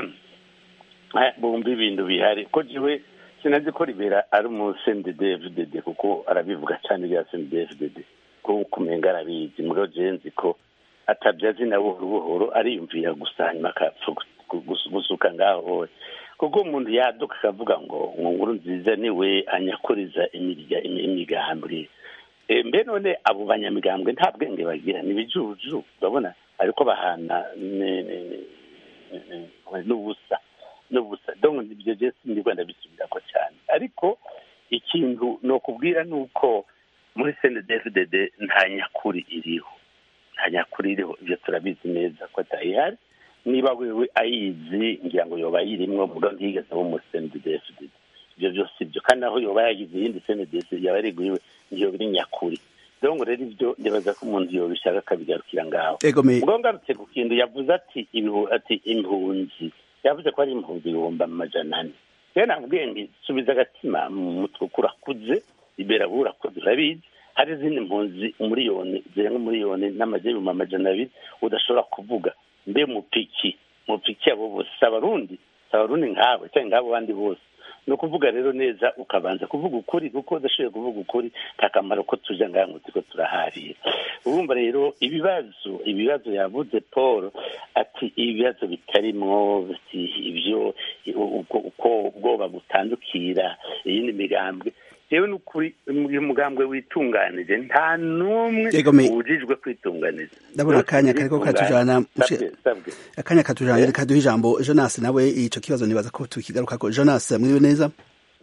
[SPEAKER 5] eh, bumva ibintu bihari ko jewe sinazi ko ribera ari umu CNDD-FDD kuko arabivuga cyane bya CNDD-FDD ko kumenga arabizi mugabo jewe nzi ko atabyazi na buhoro buhoro ariyumvira gusa hanyuma akapfa gu- gu- gusuka ngaho wowe kuko umuntu yaduka akavuga ngo nkuru nziza niwe anyakuriza imirya- imi- imigambi Eh, mbe none abo banyamigambwe nta bwenge bagira ni ibijuju urabona ariko bahana ne- ne- ne- ne- ne- n'ubusa n'ubusa donc ibyo je sindirwa ndabisubirako cyane ariko ikintu nokubwira ni uko muri CNDD-FDD nta nyakuri iriho nta nyakuri iriho ibyo turabizi neza ko atayihari niba wewe ayizi ngira ngo yoba yirimwo muga ntiyigeze abo muri CNDD-FDD ibyo byose ibyo kandi aho yoba yagize iyindi CNDD yaba yariguye ngiyo biri nyakuri donc rero ibyo ndibaza ko umuntu yobishaka akabigarukira ngaho
[SPEAKER 1] ego me
[SPEAKER 5] ubwo ngarutse ku kintu yavuze ati ibihu ati impunzi yavuze ko ari impunzi ibihumbi amajana ane rero nabwiye nti subiza agatima mu mutwe kurakuze ibera burakuze urabizi hari izindi mpunzi umuriyoni zirenga umuriyoni n'amajana ibihumbi amajana abiri udashobora kuvuga mbe mupiki mupiki abo bose si abarundi si abarundi nkawe cyangwa nk'abo bandi bose ni ukuvuga rero neza ukabanza kuvuga ukuri kuko udashoboye kuvuga ukuri nta kamaro ko tuja ngaha ngo turiko turaharira urumva rero ibibazo ibibazo yavuze paul ati ibibazo bitarimwo ati ibyo uko uko ubwoba butandukira iyindi migambwe yewe ni ukuri uyu mugambwe witunganije nta n'umwe
[SPEAKER 1] Yego, me-
[SPEAKER 5] ubujijwe kwitunganiza
[SPEAKER 1] ndabona akanya kariko katujana mushe-
[SPEAKER 5] Sabwe, sabwe.
[SPEAKER 1] akanya katujana reka duhe ijambo jonas nawe ico kibazo nibaza ko tukigarukako jonas mwiriwe neza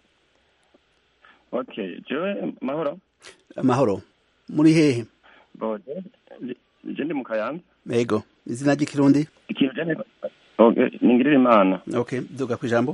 [SPEAKER 7] okay jewe mahoro
[SPEAKER 1] amahoro muri hehe
[SPEAKER 7] bo je ndi mu kayanza
[SPEAKER 1] ego izina ry'ikirundi
[SPEAKER 7] ikintu je okay ningirira imana
[SPEAKER 1] okay duga ku ijambo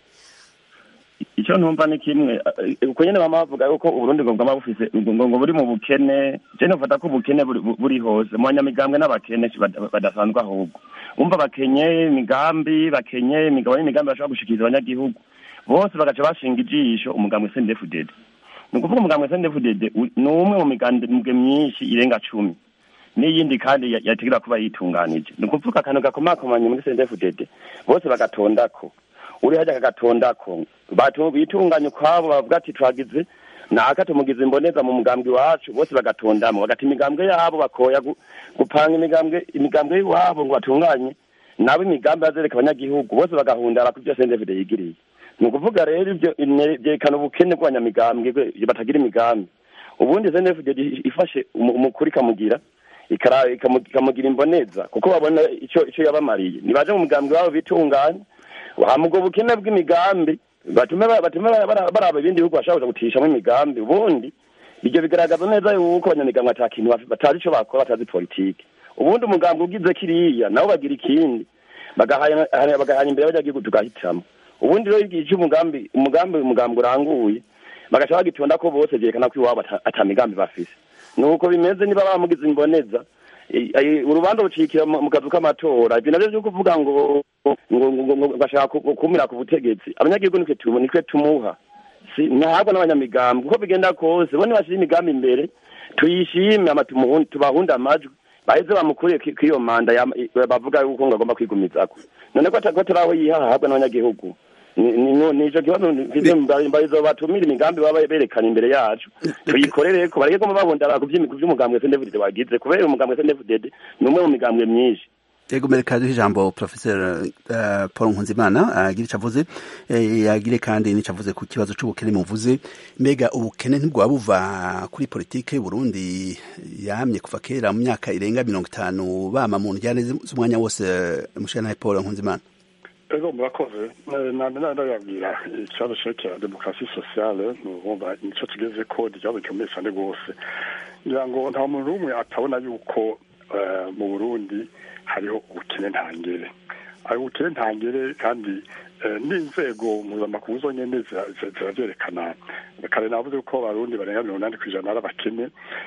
[SPEAKER 7] icyo ntumva ni kimwe eh, uko nyene bama bavuga yuko uburundi ngo bwama bufise ngo ngo buri mu bukene je nufata ko ubukene buri buri hose mu banyamigambwe n'abakene si bada- badasanzwe ahubwo umva bakenye imigambi bakenye imigabo n'imigambi bashobora gushikiriza abanyagihugu bose bagaca bashinga ijisho umugambwe sendefudede ni ukuvuga umugambwe sendefudede ni umwe mu migambwe myinshi irenga cumi n'iyindi kandi ya- yategerwa kuba yitunganije ni ukuvuga akantu gakomakomanye muri sendefudede bose bagatondako uri hajya kagatondako batu bitunganya ukwabo bavuga ati twagize naka tumugize imboneza mu mugambwe iwacu bose bagatondamo bagata imigambwe yabo bakoya gu- gupanga imigambwe imigambwe y'iwabo ngo batunganye nabo imigambi bazereka abanyagihugu bose bagahundara ku byo sendefide yigiriye ni ukuvuga rero ibyo ine- byerekana ubukene bw'abanyamigambwe bwe- batagira imigambi ubundi sendefide ifashe umu- umukuru ikamugira ikara- ikamu- ikamugira imboneza kuko babona icyo icyo yabamariye nibaje mu mugambwe wabo bitunganye hamubwo bukene bw'imigambi batume ba- batume bara- bara- baraba ibindi bihugu bashobora kuza gutishamo imigambi ubundi ibyo bigaragaza neza yuko abanyamigambwe ata kintu baf- batazi ico bakora batazi politike ubundi umugambi ugize kiriya nabo bagira ikindi bagahanya bagahanya imbere y'abanyagihugu tugahitamo ubundi rero igihe cy'umugambi umugambi umugambi uranguye bagaca bagitonda ko bose vyerekana ko iwabo ata- ata migambi bafise nuko bimeze niba bamugize imboneza i- i- urubanza rucikira mu mu kazu k'amatora ibyo navyo vyo kuvuga ngo ngo ngo- ngo bashaka ku- kumira ku butegetsi abanyagihugu nitwe tumu nitwe tumuha si ntabwo n'abanyamigambi uko bigenda kose bo nibashira imigambi imbere tuyishime ama tumuhun- tubahunde amajwi baheze bamukuriye ki- k'iyo manda ya- i- bavuga yuko ngo agomba kwigumizako none ko ata- ko turi aho yihaha ahabwa n'abanyagihugu Ni- ni no- nico kibazo mfise mbarizo batumira imigambi baba berekana imbere yacu tuyikorereko bareke ko babundara ku vy'imi- ku vy'umugambwe SNDFDD wagize kubera umugambwe SNDFDD ni umwe mu migambwe myinshi
[SPEAKER 1] ego mereka duhe ijambo professor uh, paul nkunzimana agire ico avuze eh, yagire kandi n'ico avuze ku kibazo c'ubukene muvuze mbega ubukene ntibwaba buva kuri politike y'uburundi yamye kuva kera mu myaka irenga mirongo itanu bama mu njyane z'umwanya wose mushana paul nkunzimana
[SPEAKER 3] ego murakoze ndababwira ikibazo cyerekeye demokarasi sosiyale numva nicyo tugeze ko ikibazo gikomeye cyane rwose ngira ngo nta muntu n'umwe atabona yuko mu burundi hariho ubukene ntangere hari ubukene ntangere kandi n'inzego mpuzamakungu zonyine zirabyerekana kare navuze ko abarundi barenga mirongo inani ku ijana ari abakene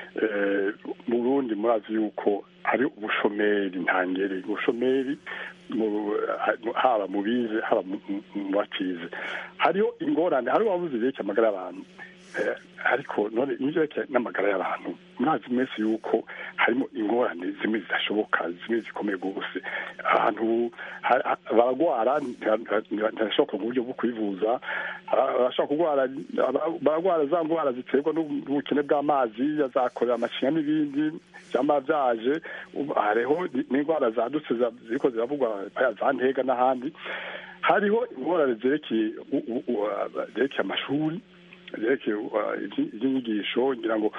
[SPEAKER 3] mu burundi murazi yuko hari ubushomeri ntangere ubushomeri haba mu bize haba mu batize hariho ingorane hari uwabuze igihe amagara y'abantu ariko none n'ibyo n'amagara y'abantu murazi mwese yuko harimo ingorane zimwe zidashoboka zimwe zikomeye rwose ahantu baragwara ntibashobora mu buryo bwo kwivuza barashobora kurwara baragwara za ndwara ziterwa n'ubukene bw'amazi yazakorera amashinya n'ibindi byaba byaje hariho n'indwara zadutse ziriko ziravugwa za ntega n'ahandi hariho ingorane zerekeye zerekeye amashuri zerekeye iby'inyigisho ngira ngo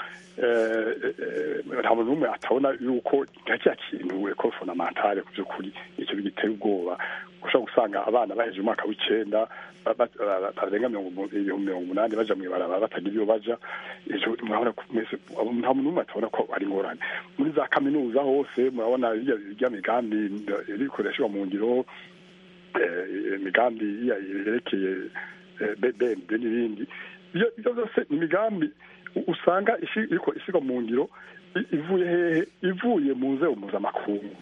[SPEAKER 3] nta muntu n'umwe atabona yuko nta kiriya kintu ekoro fondamentale ku by'ukuri icyo giteye ubwoba ushobora gusanga abana baheje umwaka w'icyenda barenga ibihumbi mirongo umunani baja mu ibarabara batagira iyo baja murabona nta muntu n'umwe atabona ko ari ingorane muri za kaminuza hose murabona irya migambi iri gukoreshwa mu ngiro imigambi yerekeye bnd n'ibindi ibyo byose ni imigambi usanga iriko ishyirwa mu ngiro ivuye hehe ivuye mu nzego mpuzamakungu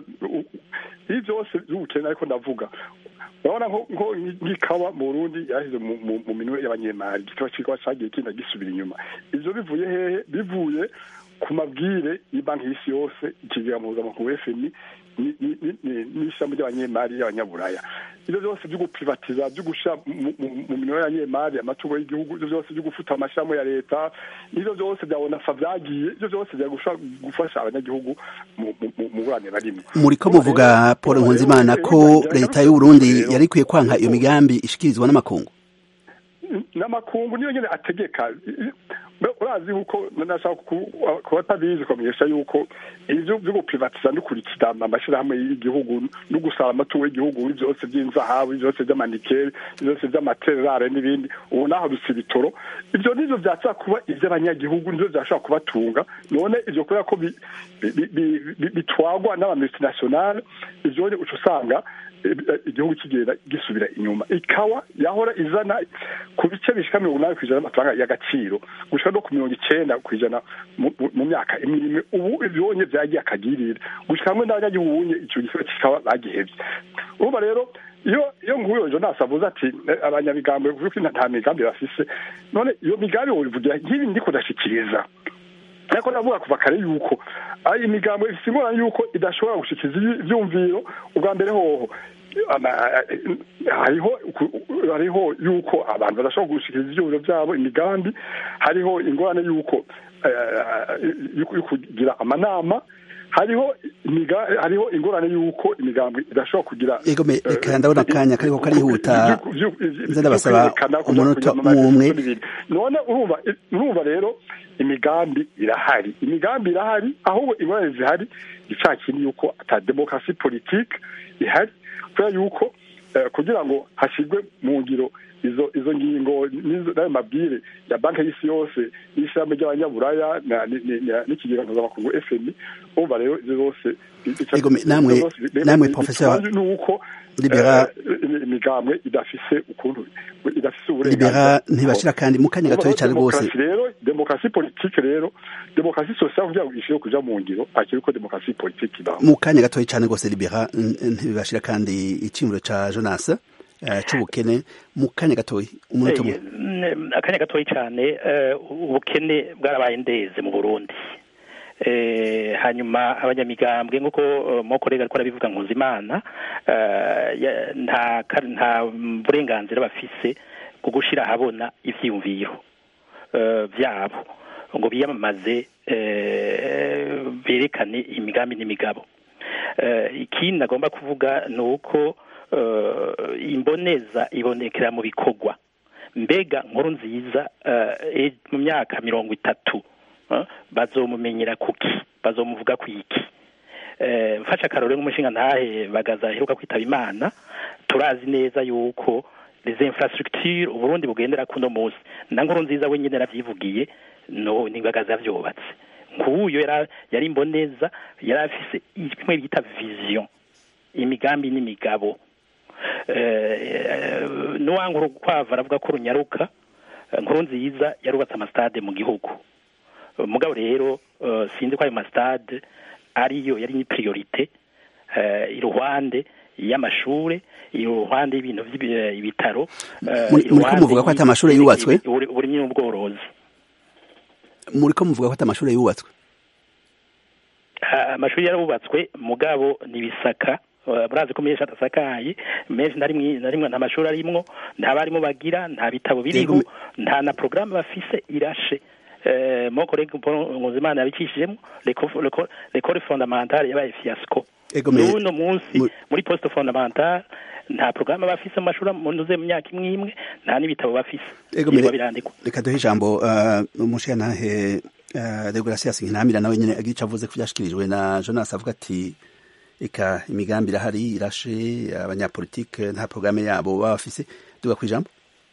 [SPEAKER 3] ibi byose by'ubukene ariko ndavuga urabona nko nk'ikawa mu burundi yashyize mu minwe y'abanyemari igitabo cy'ikawa cyagiye kinda gisubira inyuma ibyo bivuye hehe bivuye ku mabwire y'banki y'isi yose ikigega mpuzamakungu fmi n'ishami ry'abanyemari y'abanyaburaya ibyo byose byo guprivatiza byo gushyira mu minwe y'abanyemari amatungo y'igihugu ibyo byose byo gufuta amashami ya leta ibyo byose bya onafa byagiye ibyo byose bya gufasha abanyagihugu mu burane barimo
[SPEAKER 1] muri ko muvuga paul nkunzimana ko leta y'uburundi yari ikwiye kwanka iyo migambi ishikirizwa n'amakungu
[SPEAKER 3] n'amakungu niyo nyine ategeka urazi yuko nashaka kuba atabizi kumenyesha yuko ibyo byo guprivatiza dukurikira amashyirahamwe y'igihugu no gusaba amatungo y'igihugu byose by'inzahabu byose by'amanikeri byose by'amaterare n'ibindi ubu naho bisa ibitoro ibyo nibyo byashobora kuba iby'abanyagihugu nibyo byashobora kubatunga none ibyo kubera ko bitwagwa n'abamultinationale ibyo uca usanga igihugu kigenda gisubira inyuma ikawa yahora izana ku bice bishika mirongo inani ku ijana y'amafaranga y'agaciro gushika no ku mirongo icenda ku ijana mu myaka imwe imwe ubu ivyonye vyagiye akagirira gushika hamwe n'abanyagihugu ubunye ico gisoro kikaba bagihevye urumva rero iyo iyo nguyo jonas avuze ati abanyamigambwe kuko nta migambi bafise none iyo migambi wobivugira nk'ibi ndiko ndashikiriza ariko navuga kuva kare yuko ari imigambo ifite ingorane yuko idashobora gushikiza ivyumviro ubwa mbere hoho hariho hariho yuko abantu badashobora gushikiriza ivyumviro vyabo imigambi hariho ingorane yuko yo kugira amanama hariho hariho ingorane yuko imigambi idashobora kugira
[SPEAKER 1] ego me reka ndabona akanya kariko karihuta nze ndabasaba umunota umwe
[SPEAKER 3] none urumva urumva rero imigambi irahari imigambi irahari ahubwo ingorane zihari ica kindi yuko ata demokarasi politike ihari kubera yuko kugira ngo hashyirwe mu ngiro izo izo ngingo n'ayo mabwire ya banki y'isi yose n'ishyirahamwe ry'abanyaburaya n'ikigega mpuzamakungu fmi umva rero ibyo zose
[SPEAKER 1] namwe namwe professeur
[SPEAKER 3] nuko
[SPEAKER 1] libera
[SPEAKER 3] imigambwe idafise ukuntu idafise
[SPEAKER 1] libera ntibashira kandi mu kanya gatoya cyane rwose
[SPEAKER 3] rero demokarasi politike rero demokarasi sosiale kugira ngo ishire kuja mu ngiro akiri ko demokarasi politike ibaho
[SPEAKER 1] mu kanya gatoya cyane rwose libera ntibashira kandi icimuro ca Jonas c'ubukene mu kanya gatoya umunota umwe
[SPEAKER 4] akanya gatoya cyane ubukene bwarabaye ndeze mu Burundi hanyuma abanyamigambwe nk'uko mokorega ariko arabivuga nkuzimana nta nta burenganzira bafise bwo gushyira ahabona ibyiyumviro byabo ngo biyamamaze berekane imigambi n'imigabo ikindi agomba kuvuga ni uko imboneza ibonekera mu bikorwa mbega nkuru nziza mu myaka mirongo itatu bazomumenyera kuki bazomuvuga ku iki eh, mfashe akarore nk'umushinga ntahe bagaza aheruka kwitaba imana turazi neza yuko les infrastructures uburundi bugendera kuno munsi na nkuru nziza wenyine yaravyivugiye no ni bagaza yavyubatse nk'uyo yari yari imboneza yari afise kimwe bita vision imigambi n'imigabo eh, nuwanga urukwavu aravuga ko runyaruka eh, nkuru nziza yarubatse amastade mu gihugu mugabo rero eh, sinzi ko ayo mastade ariyo yari ni priorite eh, iruhande y'amashure iruhande y'ibintu vy'ibitaro eh,
[SPEAKER 1] Muri- muriko
[SPEAKER 4] iruhande
[SPEAKER 1] muvuga ko ata mashure
[SPEAKER 4] y'ibi-
[SPEAKER 1] yubatswe?
[SPEAKER 4] ibi- uburi- uburimyi n'ubworozi
[SPEAKER 1] muriko muvuga ko ata amashure yubatswe
[SPEAKER 4] Ah, amashuri yarabubatswe mugabo nibisaka murazi ko menshi adasakaye menshi na rimwe na rimwe nta mashuri arimwo nta barimu bagira nta bitabo biriho
[SPEAKER 1] Yego,
[SPEAKER 4] nta na porogaramu bafise irashe Eh, mon collègue Paul Nkuzimana yabicishijemo l'école fondamentale yabaye fiasco
[SPEAKER 1] Ego, me-
[SPEAKER 4] n'uno munsi
[SPEAKER 1] mu-
[SPEAKER 4] muri poste fondamentale nta porogaramu bafise mu mashuri munuze mu myaka imwe imwe nta n'ibitabo bafise
[SPEAKER 1] Ego,
[SPEAKER 4] Yirwa
[SPEAKER 1] mere-
[SPEAKER 4] birandikwa
[SPEAKER 1] reka duhe ijambo uh, umushiyantahe uh, deogratias nkinamira nawe nyene agica avuze ko vyashikirijwe na jonas avuga ati eka imigambi irahari irashe abanyapolitike nta porogaramu yabo baba bafise duga kwijambo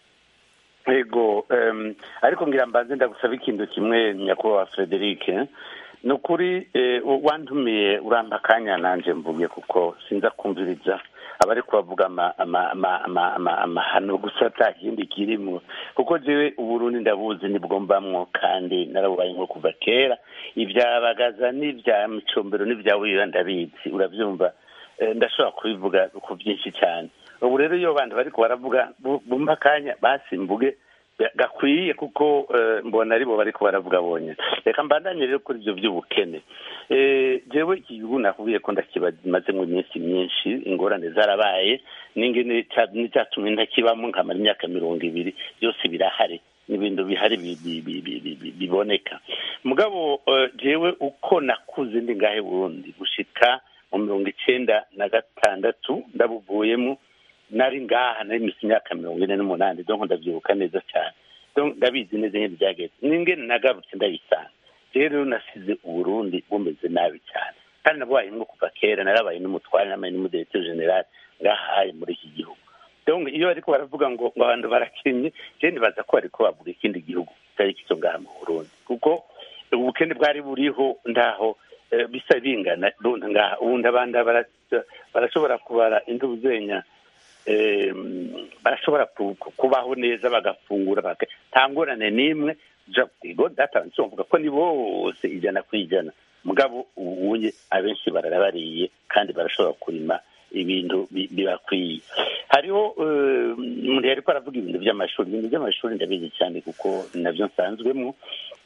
[SPEAKER 5] ego em, ariko ngira mbanze ndagusaba ikintu kimwe nyakubahwa frederic ni ukuri eh, wantumiye urampa akanya nanje mvuge kuko sinza kumviriza abari kubavuga ama- ama- ama- ama- ama- amahano gusa ata kindi kirimo kuko jewe uburundi ndabuzi nibwo mbamwo kandi narabubaye nko kuva kera ibya bagaza n'ibya micombero n'ibya wiba ndabizi urabyumva Eh, ndashobora kubivuga ku byinshi cyane ubu rero iyo abantu bariko baravuga bu- bumva akanya basimbuge gakwiye kuko eh, mbona aribo bariko baravuga bonyine reka mbandanye rero kuri ibyo by'ubukene Eh, jewe iki gihugu nakubwiye ko ndakimazemo iminsi myinshi ingorane zarabaye n'ingene ca- n'icyatumye ntakibamo nkamara imyaka mirongo ibiri byose birahari n'ibintu bihari bi- bi- bi- bi- bi- bi- biboneka mugabo eh, jewe uko nakuze ndi ngahe burundi gushika mu mirongo icenda na gatandatu ndabuvuyemo nari ngaha nari misi imyaka mirongo ine n'umunani donc ndabyibuka neza cyane donc ndabizi neza nyine byagenze n'ingene nagarutse ndabisanga rero nasize uburundi bumeze nabi cyane kandi nabaye nko kuva kera narabaye n'umutware nabaye n'umudirecteur general ngahaye muri iki gihugu donc iyo bariko baravuga ngo ngo abantu barakenye je nibaza ko bariko bavuga ikindi gihugu kitari kizo ngaha mu burundi kuko ubukene bwari buriho ndaho eh, bisa bingana none ngaha ubundi abandi bara- barashobora kubara indubu zenya eh, barashobora ku- ku- kubaho neza bagafungura baka- nta ngorane n'imwe ja ego data nsovuga ko ni bose ijana ku ijana mugabo ubunye abenshi bararabariye kandi barashobora kurima ibintu bi- bibakwiye hariho eh, umuntu yariko aravuga ibintu by'amashuri ibintu by'amashuri ndabizi cyane kuko navyo nsanzwemo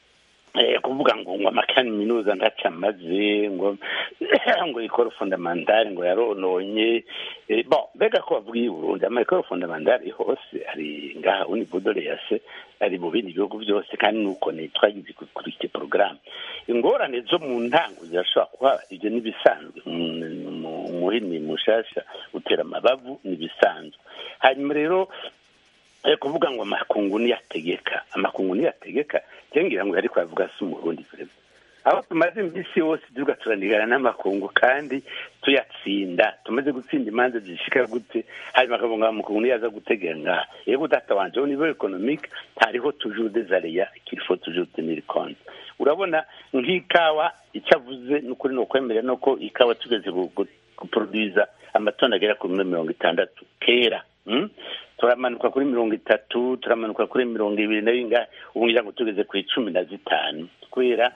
[SPEAKER 5] eh, kuvuga ngo ngo amakaminuza ntaco amaze ngo ngo ikoro fondamentale ngo yarononye eh, bon mbega ko bavuga iyi burundi amayikoro fondamentale hose ari ngaha uni budore yase ari mu bindi bihugu byose kandi nuko ni twagize kuri iki porogaramu ingorane zo mu ntango zirashobora kuba ibyo n'ibisanzwe Mu- mu- umuhini mushasha utera amabavu n'ibisanzwe hanyuma rero eh, kuvuga ngo amakungu niyategeka amakungu niyategeka ngira ngo ariko avuga si umurundi perezida aho tumaze iminsi yose tuvuga turanigana n'amakungu kandi tuyatsinda tumaze gutsinda imanza zishika gute hanyuma akavuga ngo amakungu niyaza gutegera ngaha yego data wanje au niveau économique hariho toujours des aléas qu'il faut toujours tenir compte urabona nk'ikawa icyo avuze ni ukuri ni ukwemera no ko ikawa tugeze gu- gu- guproduza amatoni agera kuri mirongo itandatu kera mm? turamanuka kuri mirongo itatu turamanuka kuri mirongo ibiri na bingahe ubu ngira ngo tugeze ku icumi na zitanu kubera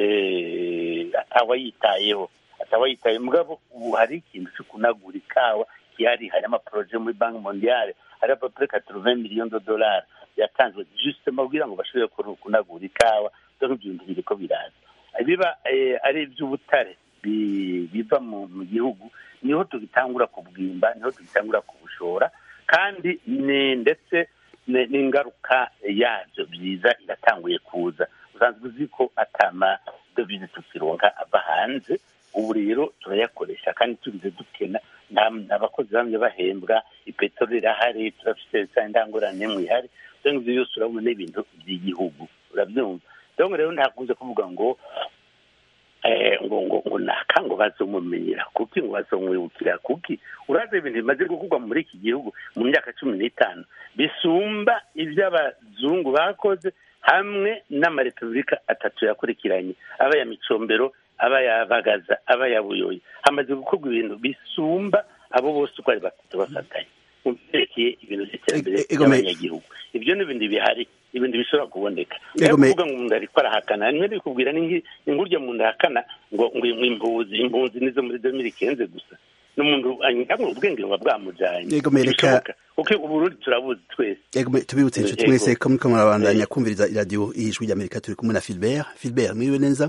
[SPEAKER 5] eh, atawayitayeho atawayitaye mugabo ubu hari ikintu cyo kunagura ikawa gihari hari amaporoje muri banki mondiale hari apapure katruve miliyoni de dolari yatanzwe justement kugira ngo bashobore kuru- kunagura ikawa dore ibyo bintu biriko biraza biba eh, ari iby'ubutare bi- biva mu mu gihugu niho tugitangura kubwimba niho tugitangura kubushora kandi ni ndetse ni- n'ingaruka yabyo byiza iratanguye kuza usanzwe uzi ko atama dovize tukironka ava hanze ubu rero turayakoresha kandi tubize dukena nta nta bakozi bamwe bahembwa ipeteroli irahari turafite za ndangurane n'imwe ihari rero ibyo byose urabona n'ibintu by'igihugu urabyumva rero rero ntakunze kuvuga ngo eh, ngo ngo ngo naka ngo bazomumenyera kuki ngo bazomwibukira kuki urazi ibintu bimaze gukorwa muri iki gihugu mu myaka cumi n'itanu bisumba iby'abazungu bakoze hamwe n'amarepubulika atatu yakurikiranye aba ya micombero aba ya bagaza aba ya buyoyi hamaze gukorwa ibintu bisumba abo bose uko ari batatu bafatanye mu byerekeye ibintu by'iterambere
[SPEAKER 1] E- e- Egome-
[SPEAKER 5] ry'abanyagihugu ibyo ni ibintu bihari ibintu bishobora kuboneka
[SPEAKER 1] Egome-
[SPEAKER 5] kuvuga ngo umuntu ariko arahakana nimwe ndikubwira ni nki- ni ngurya muntu ahakana ngo ngo ngo impuzi impuzi nizo muri domiri kenze gusa n'umuntu anyamwe ubwenge buba bwamujanye
[SPEAKER 1] Egome, reka-
[SPEAKER 5] Bishoboka. kuko uburundi turabuzi twese
[SPEAKER 1] Ego me- tubibutse inshuti
[SPEAKER 5] Ego.
[SPEAKER 1] mwese ko muriko murabandanya kumviriza iradiyo ijwi ry'amerika turi kumwe na filibert filibert mwiriwe neza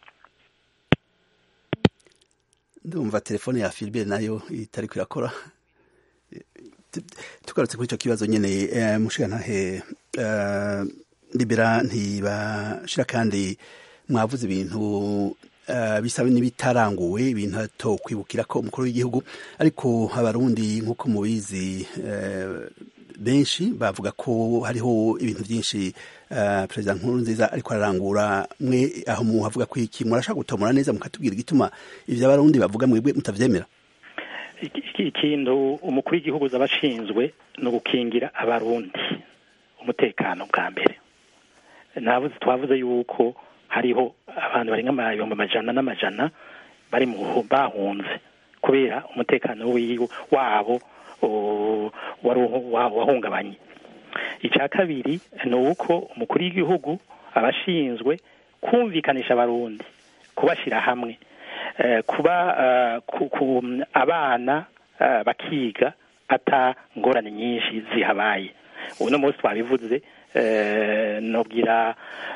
[SPEAKER 1] ndumva telefone ya filibert nayo itariko irakora Tu- tugarutse kuri icyo kibazo nyene eh, mushigantahe eh, libera ntibashira kandi mwavuze ibintu eh, bisa n'ibitaranguwe ibintu atokwibukira ko umukuru w'igihugu ariko abarundi nk'uko mubizi eh, benshi bavuga ko hariho ibintu byinshi eh, perezida nkuru nziza ariko ararangura mwe aho muhavuga ko iki murashaka gutomora neza mukatubwira igituma ivyo abarundi bavuga mwebwe mutavyemera
[SPEAKER 4] Iki- iki- ikintu umukuru w'igihugu aba ashinzwe ni ugukingira abarundi umutekano bwa mbere navuze twavuze yuko hariho abantu barenga amayombo amajana n'amajana bari mu bahunze kubera umutekano wiwe wabo o, wari uhu- wa- wahungabanye icya kabiri ni uko umukuru w'igihugu aba ashinzwe kumvikanisha abarundi kubashyira hamwe eh, kuba eh, ku- ku- abana eh, bakiga ata ngorane nyinshi zihabaye uno munsi twabivuze eh, nobwira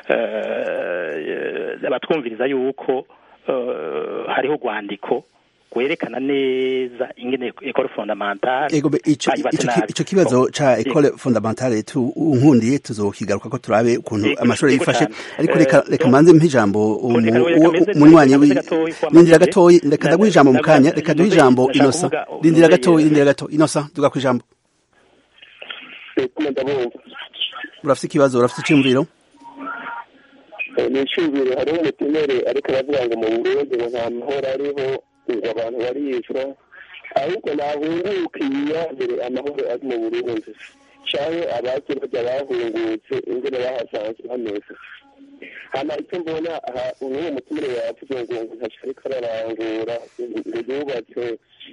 [SPEAKER 4] eh, abatwumviriza yuko eh, hariho urwandiko rwerekana neza ingene ekole fondamentale
[SPEAKER 1] Ego be ico
[SPEAKER 4] bayubatse
[SPEAKER 1] ico
[SPEAKER 4] nabi.
[SPEAKER 1] ico kibazo ca
[SPEAKER 4] Ego.
[SPEAKER 1] école fondamentale tu unkundiye tuzokigaruka ko turabe ukuntu
[SPEAKER 4] Ego,
[SPEAKER 1] amashuri
[SPEAKER 4] ego
[SPEAKER 1] yifashe
[SPEAKER 4] cane.
[SPEAKER 1] ariko
[SPEAKER 4] Eh,
[SPEAKER 1] reka reka
[SPEAKER 4] donc-
[SPEAKER 1] manze mpijambo
[SPEAKER 4] Reka reka
[SPEAKER 1] umu
[SPEAKER 4] meze-
[SPEAKER 1] munywanyi
[SPEAKER 4] reka
[SPEAKER 1] wi
[SPEAKER 4] meze gatoyi kwa
[SPEAKER 1] rindira
[SPEAKER 4] Magere.
[SPEAKER 1] gatoyi reka
[SPEAKER 4] Na-
[SPEAKER 1] ndaguha ijambo mu
[SPEAKER 4] na-
[SPEAKER 1] kanya
[SPEAKER 4] na-
[SPEAKER 1] reka duhe
[SPEAKER 4] Nuzeye-
[SPEAKER 1] ijambo
[SPEAKER 4] ndashaka
[SPEAKER 1] inosa
[SPEAKER 4] kuvuga-
[SPEAKER 1] rindira
[SPEAKER 4] Nuzeye-
[SPEAKER 1] gatoyi rindira gato inosa duga ku ijambo
[SPEAKER 6] kumwe ndabumva
[SPEAKER 1] urafite ikibazo urafite iciyumviro
[SPEAKER 6] Eh, ni iciyumviro hariho umutemere ariko aravuga ngo mu burundi ngo nta mahoro ariho ngo abantu baricwa ahubwo nahungukiye mbere amahoro ari mu burundi canke abake bajya bahungutse ingene bahasanzwe hameze hama icyo mbona aha n'uwo mutumire yavuze ngo ngo ntaco ariko ararangura ngo yubatse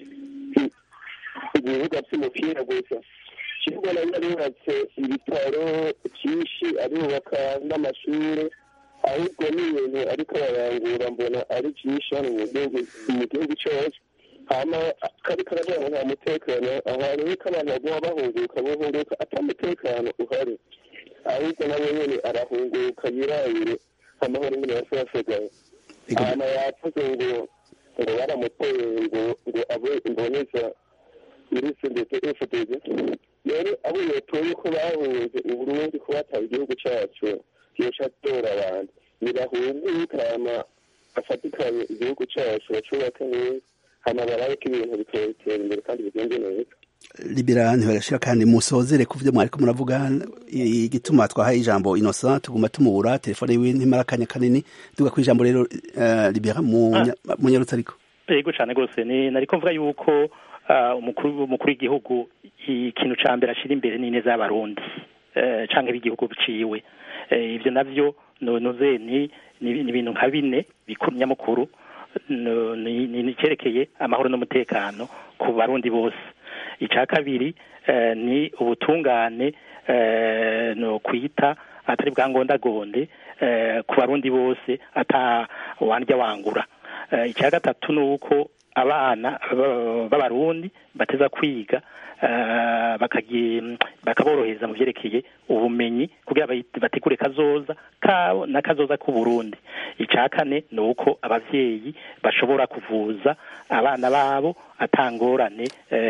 [SPEAKER 6] i- ibibuga vy'umupira gusa kibuga nayo arubatse ibitaro byinshi arubaka n'amashuri ahubwo n'ibintu ariko ararangura mbona ari byinshi hano mu gihugu mu gihugu cyose hama kari karavuga ngo nta mutekano ahantu niko abantu baguma bahunguka bahunguka ata mutekano uhari ahubwo nawe nyene arahunguka yirabire amahoro nyene yasasigaye
[SPEAKER 1] Ego.
[SPEAKER 6] hama yavuze ngo ngo baramuteye ngo ngo abe imboneza irisi ndetse efuperi rero abo yotoye ko bahunze uburundi ko bataye igihugu cacu yoca atora abantu nibahunguke hama bafatikanye igihugu cacu bacubake neza hama barabe ko ibintu bitera imbere kandi bigende neza
[SPEAKER 1] libera ntibarashira kandi musozere ku vyo mwariko muravuga igituma twahaye ijambo inosa tuguma tumubura telefone yiwe ntimara akanya kanini duga ku ijambo rero eh, libera munyarutse ariko
[SPEAKER 4] yego cyane rwose ni nariko mvuga yuko ah, umukuru umukuru w'igihugu ikintu ca mbere ashira imbere ni neza y'abarundi eh, canke b'igihugu biciwe Eh, ivyo navyo no- noze ni ni ni ibintu nka bine bikuru nyamukuru no- ni ni- ni cerekeye amahoro n'umutekano ku barundi bose ica kabiri eh, ni ubutungane eh, no kwita atari bwangondagonde eh, ku barundi bose ata wandya wangura Eh, icya gatatu ni uko abana ba- b'abarundi bateza kwiga eh, bakagi- bakaborohereza mu vyerekeye ubumenyi kugira bayi- bategure kazoza kabo na kazoza k'uburundi icya kane ni uko abavyeyi bashobora kuvuza abana babo atangorane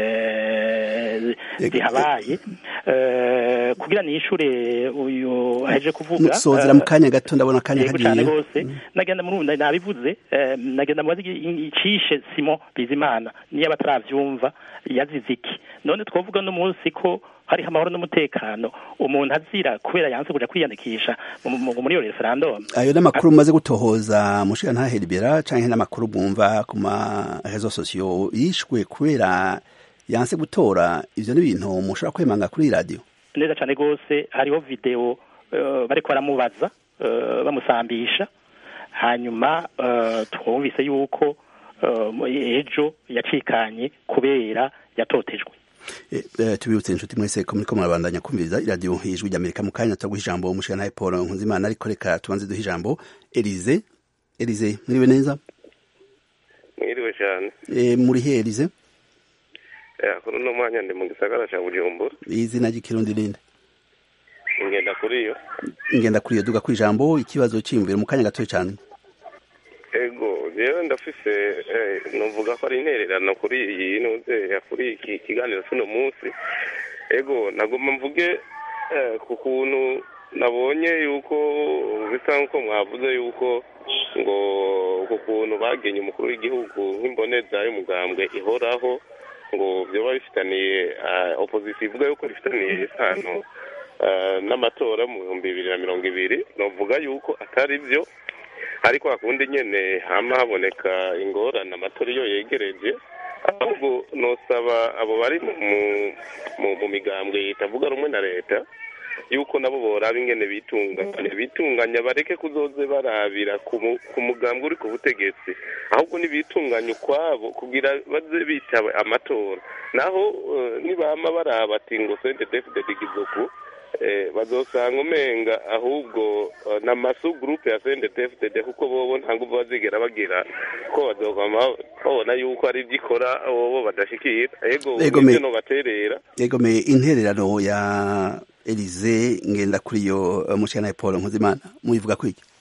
[SPEAKER 4] eh, zihabaye Eh, kugira nishure uyu aheje kuvuga
[SPEAKER 1] musozera
[SPEAKER 4] eh,
[SPEAKER 1] mu kanya gato ndabona akanya
[SPEAKER 4] yego cyane
[SPEAKER 1] kagiye
[SPEAKER 4] rwose nagenda muri ubu nabivuze eh, nagenda mubaze iki- icishe simo bizimana niyo bataravyumva yazize iki none twavuga no munsi ko hariho amahoro n'umutekano umuntu azira kubera yanse kuja kwiyandikisha mu- mu- muri iyo referendum
[SPEAKER 1] ayo n'amakuru mumaze gutohoza mushika ntaheribera canke n'amakuru bwumva ku ma réseaux sociaux yishwe kubera yanse gutora ivyo ni ibintu mushobora kwemanga kuri iyi radio
[SPEAKER 4] neza cyane rwose hariho video uh, bariko baramubaza uh, bamusambisha hanyuma uh, twumvise yuko uh, ejo yacikanye kubera yatotejwe
[SPEAKER 1] Eh, eh, tubibutse inshuti mwese ko muriko murabandanya kumviriza iradiyo ijwi ry'amerika mu kanya turaguha ijambo mushika ntahe paul nkunzimana ariko reka tubanze duhe ijambo elize elize mwiriwe neza
[SPEAKER 8] mwiriwe cyane
[SPEAKER 1] e, muri he elize
[SPEAKER 8] Eh, kuri uno mwanya ndi mu gisagara cya bujumbura
[SPEAKER 1] izina ry'ikirundi rinde
[SPEAKER 8] ingenda kuri yo
[SPEAKER 1] ingenda kuri iyo duga ku ijambo ikibazo cyiyumvira mu kanya gatoya cyane
[SPEAKER 8] ego rero ndafise eh, nuvuga ko ari intererano kuri iyi nuze kuri iki kiganiro cy'uno munsi ego nagomba mvuge eh, ku kuntu nabonye yuko bisa nk'uko mwavuze yuko ngo ku kuntu bagenye umukuru w'igihugu nk'imboneza y'umugambwe ihoraho ngo byoba bifitaniye ah, opposition ivuga yuko bifitaniye isano ah, n'amatora mu bihumbi bibiri na mirongo ibiri novuga yuko atari byo ariko hakundi nyene hama haboneka ingorane amatora iyo yegereje ahubwo nosaba abo bari mu, mu, mu migambwe itavuga rumwe na leta yuko nabo boraba ingene bitunganya bitunganya bareke kuzoze barabira ku mu- ku mugambwe uri ku butegetsi ahubwo nibitunganya ukwabo kugira baze bitaba amatora naho eh, nibama baraba ati ngo sente defide digizoku eh, bazosanga umenga ahubwo eh, na masu groupe ya CNDD-FDD kuko bobo nta nguvu bazigera bagira ko bazogama babona yuko ari ibyo ikora bobo badashikira ego
[SPEAKER 1] Ego, me-
[SPEAKER 8] nivyo nobaterera
[SPEAKER 1] yego me intererano ya elize ngenda kuri iyo eh, mushika ntahe paul nkunzimana muyivuga ko iki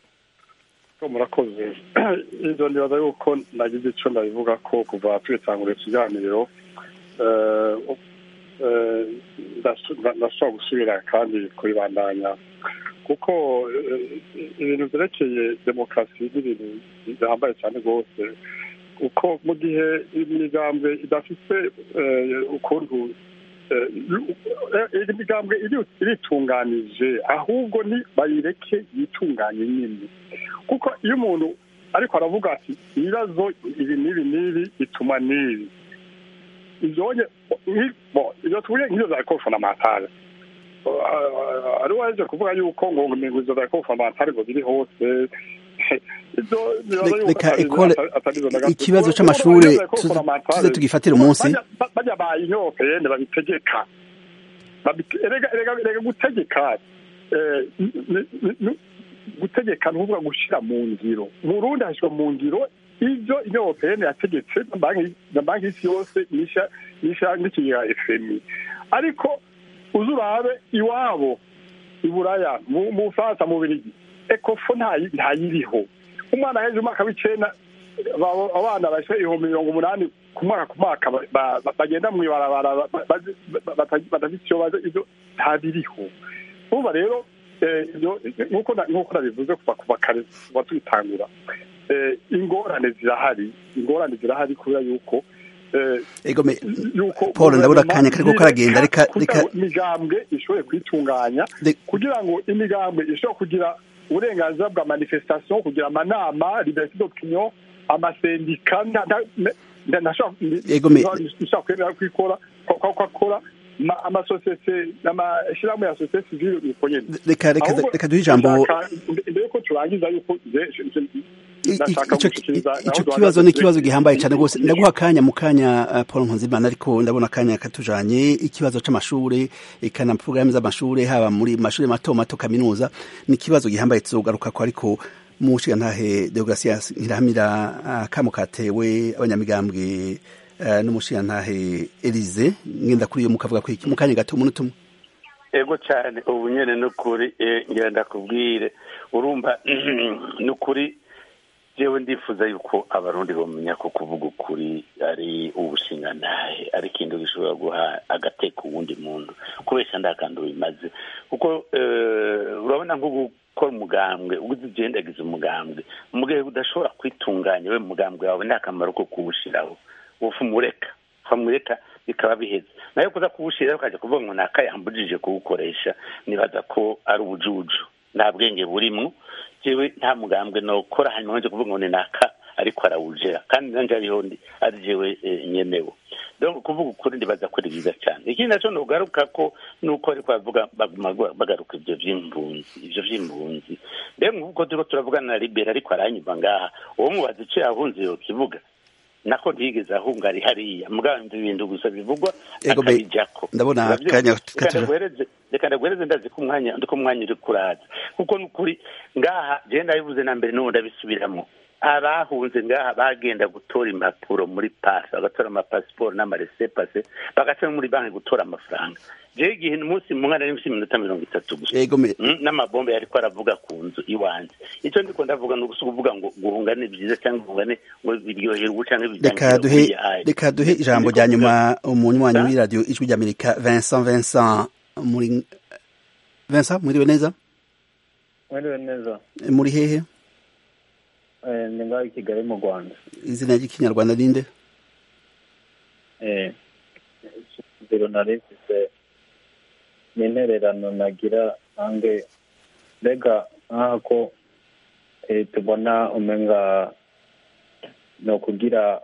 [SPEAKER 3] ko murakoze ibyo nibaza yuko nagize icyo ndabivuga ko kuva twitangura ikiganiro eh, eh, ndasu- nda- ndashobora gusubira kandi kubibandanya kuko eh, ibintu byerekeye demokarasi n'ibintu bihambaye cyane rwose uko mu gihe imigambwe idafite eh, ukuntu eh, eh, imigambwe iri- iritunganije ahubwo ni bayireke yitunganye nyine kuko iyo umuntu ariko aravuga ati ibibazo ibi n'ibi n'ibi bituma n'ibi ibyonye ibyo tuvuye nk'izo za kofonamatare ari waje kuvuga yuko ngo ngo izo za kofonamatare ngo biri hose ibyo bibaza yuko
[SPEAKER 1] reka
[SPEAKER 3] atari-
[SPEAKER 1] ekole
[SPEAKER 3] atari izo na gato.
[SPEAKER 1] ikibazo
[SPEAKER 3] Kuko
[SPEAKER 1] c'amashure
[SPEAKER 3] urumva izo za
[SPEAKER 1] tuze-
[SPEAKER 3] kofonamatare,
[SPEAKER 1] tuze tugifatire umunsi
[SPEAKER 3] bajya- ba- bajya ba inyopeyene babitegeka Babite- erega erega erega gutegeka eh, n- n- n- gutegeka ntuvuga gushyira mu ngiro burundi hashyirwa mu ngiro ibyo inyopeyene yategetse na banki na banki y'isi yose n'isha n'isha n'ikigega fmi ariko uzi urabe iwabo i buraya mu mu bufaransa mu birigi ekofo ntayi- ntayiriho umwana hejuru umwaka w'icenda ba- abana bashyira ibihumbi mirongo umunani ku mwaka ku mwaka ba- ba- ba- bagenda mu ibarabara ba- ba- ba- bata- badafite icyo bazi ibyo ntabiriho urumva rero eh, ibyo- nk'uko na- nk'uko nabivuze kuva kuva kare kuva tubitangura eh, ingorane zirahari ingorane zirahari kubera yuko eh,
[SPEAKER 1] ego me
[SPEAKER 3] yuko
[SPEAKER 1] Paul, ndabona akanya kariko karagenda, reka-
[SPEAKER 3] kugira
[SPEAKER 1] reka-
[SPEAKER 3] ngo imigambwe ishobore kwitunganya
[SPEAKER 1] Re-
[SPEAKER 3] kugira ngo imigambwe ishobore kugira uburenganzira bwa manifestation kugira amanama liberté d'opinion amasendika nta- nta- ne- nta- ntashobora-
[SPEAKER 1] Ego me-
[SPEAKER 3] ishobora kwemera kwikora ko ko- ko akora ma- amasosiyete amashyirahamwe ya sosiyete sivile uko nyene
[SPEAKER 1] reka reka
[SPEAKER 3] Ahubwo
[SPEAKER 1] reka duhe ijambo
[SPEAKER 3] ndashaka- mbere yuko turangiza yuko je- je- je-
[SPEAKER 1] I-
[SPEAKER 3] ndashaka
[SPEAKER 1] ico
[SPEAKER 3] gushikiriza aho
[SPEAKER 1] ico
[SPEAKER 3] duhagaze
[SPEAKER 1] kibazo ni ikibazo
[SPEAKER 3] kuri-
[SPEAKER 1] gihambaye cyane rwose ndaguha akanya mu kanya uh, Paul Nkunzimana ariko ndabona akanya katujanye ikibazo c'amashure eka na programme z'amashure haba muri mashure mato mato kaminuza ni ikibazo gihambaye tuzogaruka ko ariko mu ntahe Deogratias Nkirahamira uh, kamo katewe abanyamigambwe uh, n'umushiyantahe Elise ngenda kuri iyo mukavuga ko iki mu kanya gato umunota umwe
[SPEAKER 5] ego cyane ubu nyine ni ukuri eh, ngira ndakubwire urumva ni ukuri jewe ndifuza yuko abarundi bamenya ko kuvuga ukuri ari ubushingantahe ari ikintu gishobora guha agateka uwundi muntu kubesha ndakandi bimaze kuko eh, urabona nk'ubu gukora umugambwe ugize ugendagiza umugambwe mu gihe udashobora kwitunganya we mugambwe wawe nta kamaro ko kuwushyiraho ufu umureka famureka bikaba biheze nayo kuza kuwushyiraho ukajya kuvuga ngo nakayambujije kuwukoresha nibaza ko ari ubujuju nta bwenge burimo jewe nta mugambwe nokora hanyuma nje kuvuga ngo ni naka ariko arawujera kandi nanje ariho ndi ari jewe nyenewe donc kuvuga ukuri ndibaza ko ari byiza cyane ikindi naco nogaruka ko nuko ariko bavuga baguma bagaruka ivyo vy'impunzi ivyo vy'impunzi mbega nk'uko turiko turavugana na libera ariko aranyumva ngaha uwo mubaza ico yahunze yo kivuga nako ntiyigeze ahunga ari hariya mugabo ibintu gusa bivugwa akabijako
[SPEAKER 1] ndabona akanya
[SPEAKER 5] reka ndaguhereze ndazi ko umwanya ndiko umwanya uri kuraza kuko nukuri ngaha je ndabivuze na mbere n'ubu ndabisubiramo abahunze ngaha bagenda gutora impapuro muri pasi bagatora amapasiporo n'amaresepase bagaca muri banki gutora amafaranga jewe igihe umunsi mu mwana n'imisi iminota mirongo itatu gusa n'amabombe yariko aravuga ku nzu iwanje icyo ndiko ndavuga ni ugusa kuvuga ngo guhunga ni byiza cyangwa guhunga ni ngo biryohera ubu canke
[SPEAKER 1] reka duhe ijambo rya nyuma umunywanyi w'iradiyo ijwi ry'amerika vincent vincent muri vincent mwiriwe neza
[SPEAKER 9] mwiriwe neza
[SPEAKER 1] muri hehe
[SPEAKER 9] ni ngaho i kigali mu rwanda
[SPEAKER 1] izina ry'ikinyarwanda ninde
[SPEAKER 9] biro nari mfise ni intererano nagira nange mbega nk'aho ko tubona umenga ni ukugira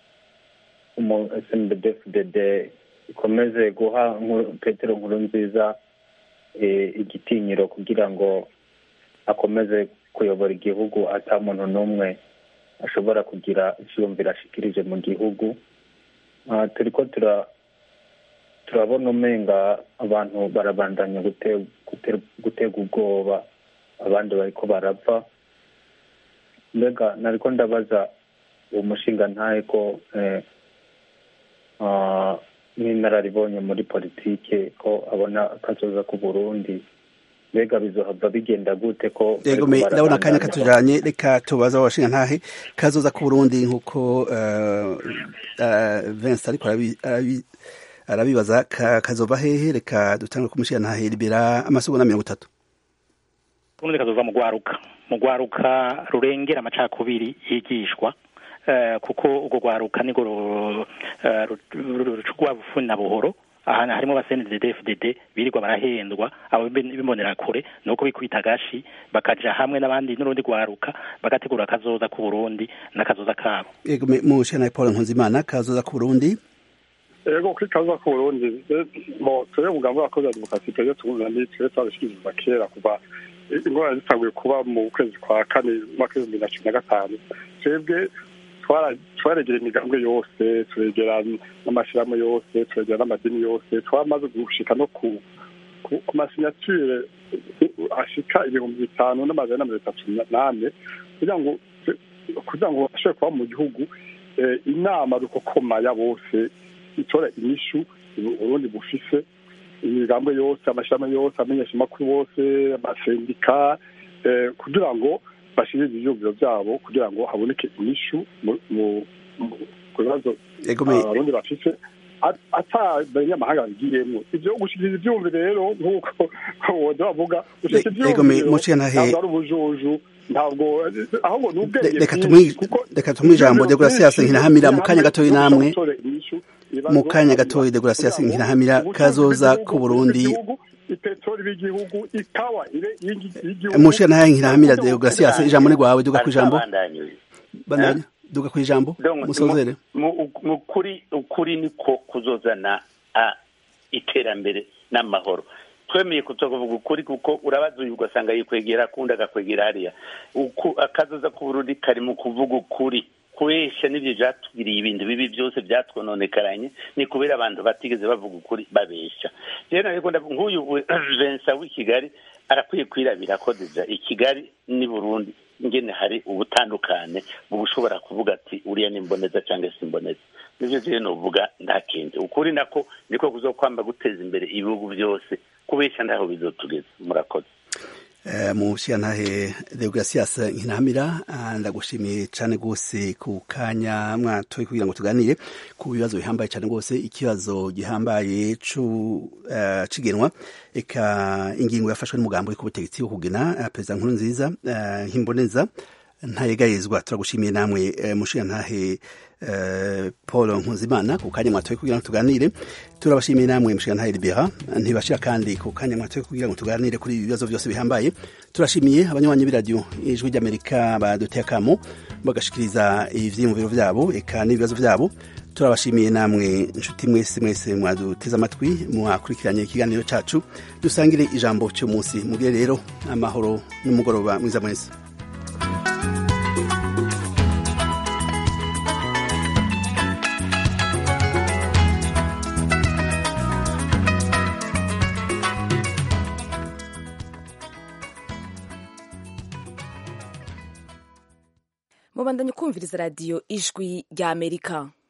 [SPEAKER 9] smdfdd ikomeze guha petero nkuru nziza igitinyiro kugira ngo akomeze kuyobora igihugu ata muntu n'umwe ashobora kugira icyiyumviro ashikirije mu gihugu turi ko turabona umenga abantu barabandanya gutega ubwoba abandi bariko barapfa mbega nariko ndabaza uwo mushinga ntahe ko n'inararibonye muri politike ko abona akazoza ku burundi mbega bizohava bigenda gute ko
[SPEAKER 1] yego ndabona akanya katujanye reka tubaza abashinga ntahe kazoza ku burundi nk'uko Vincent ariko arabibaza kazova hehe reka dutangure kumushinga ntahe libera amasegonda mirongo itatu
[SPEAKER 4] ubundi kazova mu rwaruka mu rwaruka rurengera amacakubiri yigishwa kuko urwo rwaruka nirwo rucugwa bufuni na buhoro ahantu harimo abasenedede fdd birirwa barahendwa abo bimbonera kure nuko bikubita agashi bakaja hamwe n'abandi n'urundi rwaruka bagategura akazoza ku burundi n'akazoza kabo
[SPEAKER 1] yego mu shana paul nkunzimana kazoza ku burundi
[SPEAKER 3] ego kuri kazoza ku burundi mo twebwe umugambi w'abakozi ba demokarasi twebwe tubuzana ni twebwe twabishikiriza kera kuva ingorane zitanguye kuba mu kwezi kwa kane umwaka w'ibihumbi na cumi na gatanu twebwe twaregera imigambwe yose turegera n'amashyirahamwe yose turegera n'amadini yose twamaze gushika no ku ku masinyature ashika ibihumbi bitanu n'amajana na mirongo itatu n'ane kugira ngo kugira ngo bashobore kuba mu gihugu inama rukokoma ya bose itora inyishu uburundi bufise imigambwe yose amashyirahamwe yose amenyeshamakuru bose amasendika kugira ngo bashyire ibyiyumviro byabo kugira ngo haboneke inyishu ku bibazo abarundi bafise ata abanyamahanga babigiyemo ibyo gushyikiriza ibyumviro rero nk'uko woza bavuga gushyikiriza ibyumviro ntabwo ari ubujuju ntabwo ahubwo ni ubwenge
[SPEAKER 1] reka tumuhe ijambo degarasiyasi nkinahamira mu kanya gatoya namwe mu kanya gatoya degarasiyasi nkinahamira kazoza ku burundi
[SPEAKER 3] ipetroli b'igihugu ikawa y'igihugu
[SPEAKER 1] mushe nayo nkirahamira deogratias ijambo ni rwawe duga kwijambo bandanya duga kwijambo musozere
[SPEAKER 5] mu kuri ukuri niko kuzozana iterambere n'amahoro twemeye kutokuvuga ukuri kuko urabaza uyu ugasanga yikwegera akundi agakwegera hariya akazoza ku burundi kari mu kuvuga ukuri kubesha n'ibyo byatugiriye ibintu bibi byose byatwononekaranye ni kubera abantu batigeze bavuga ukuri babesha rero ariko nk'uyu Vincent w'i Kigali arakwiye kwirabira ko deja i Kigali ni Burundi ngene hari ubutandukane bushobora kuvuga ati uriya ni mboneza cyangwa se mboneza nivyo rero novuga nta kindi ukuri nako niko kuzokwamba guteza imbere ibihugu byose kubesha ndaho bizotugeza murakoze
[SPEAKER 1] mu nshingantahe deogratias nkinamira ndagushimiye cyane rwose ku kanya mwatoye kugira ngo tuganire ku bibazo bihambaye cyane rwose ikibazo gihambaye cigenwa eka ingingo yafashwe n'umugambi uri ku butegetsi wo kugena perezida nkuru nziza nk'imboneza ntayegayezwa turagushimiye namwe mushingantahe paul nkuzimana ku kanya mwatoye kugira ngo tuganire turabashimiye namwe mushingantahe libera ntibashira kandi ku kanya mwatoye kugira ngo tuganire kuri ibi bibazo byose bihambaye turashimiye abanywanyi b'iradiyo ijwi ry'amerika baduteye akamo bagashikiriza ivyiyumviro vyabo eka n'ibibazo vyabo turabashimiye namwe inshuti mwese mwese mwaduteze amatwi mwakurikiranye ikiganiro cacu dusangire ijambo cy'umunsi mugire rero amahoro n'umugoroba mwiza mwese
[SPEAKER 10] mubandanye kumviriza radiyo ijwi ry'amerika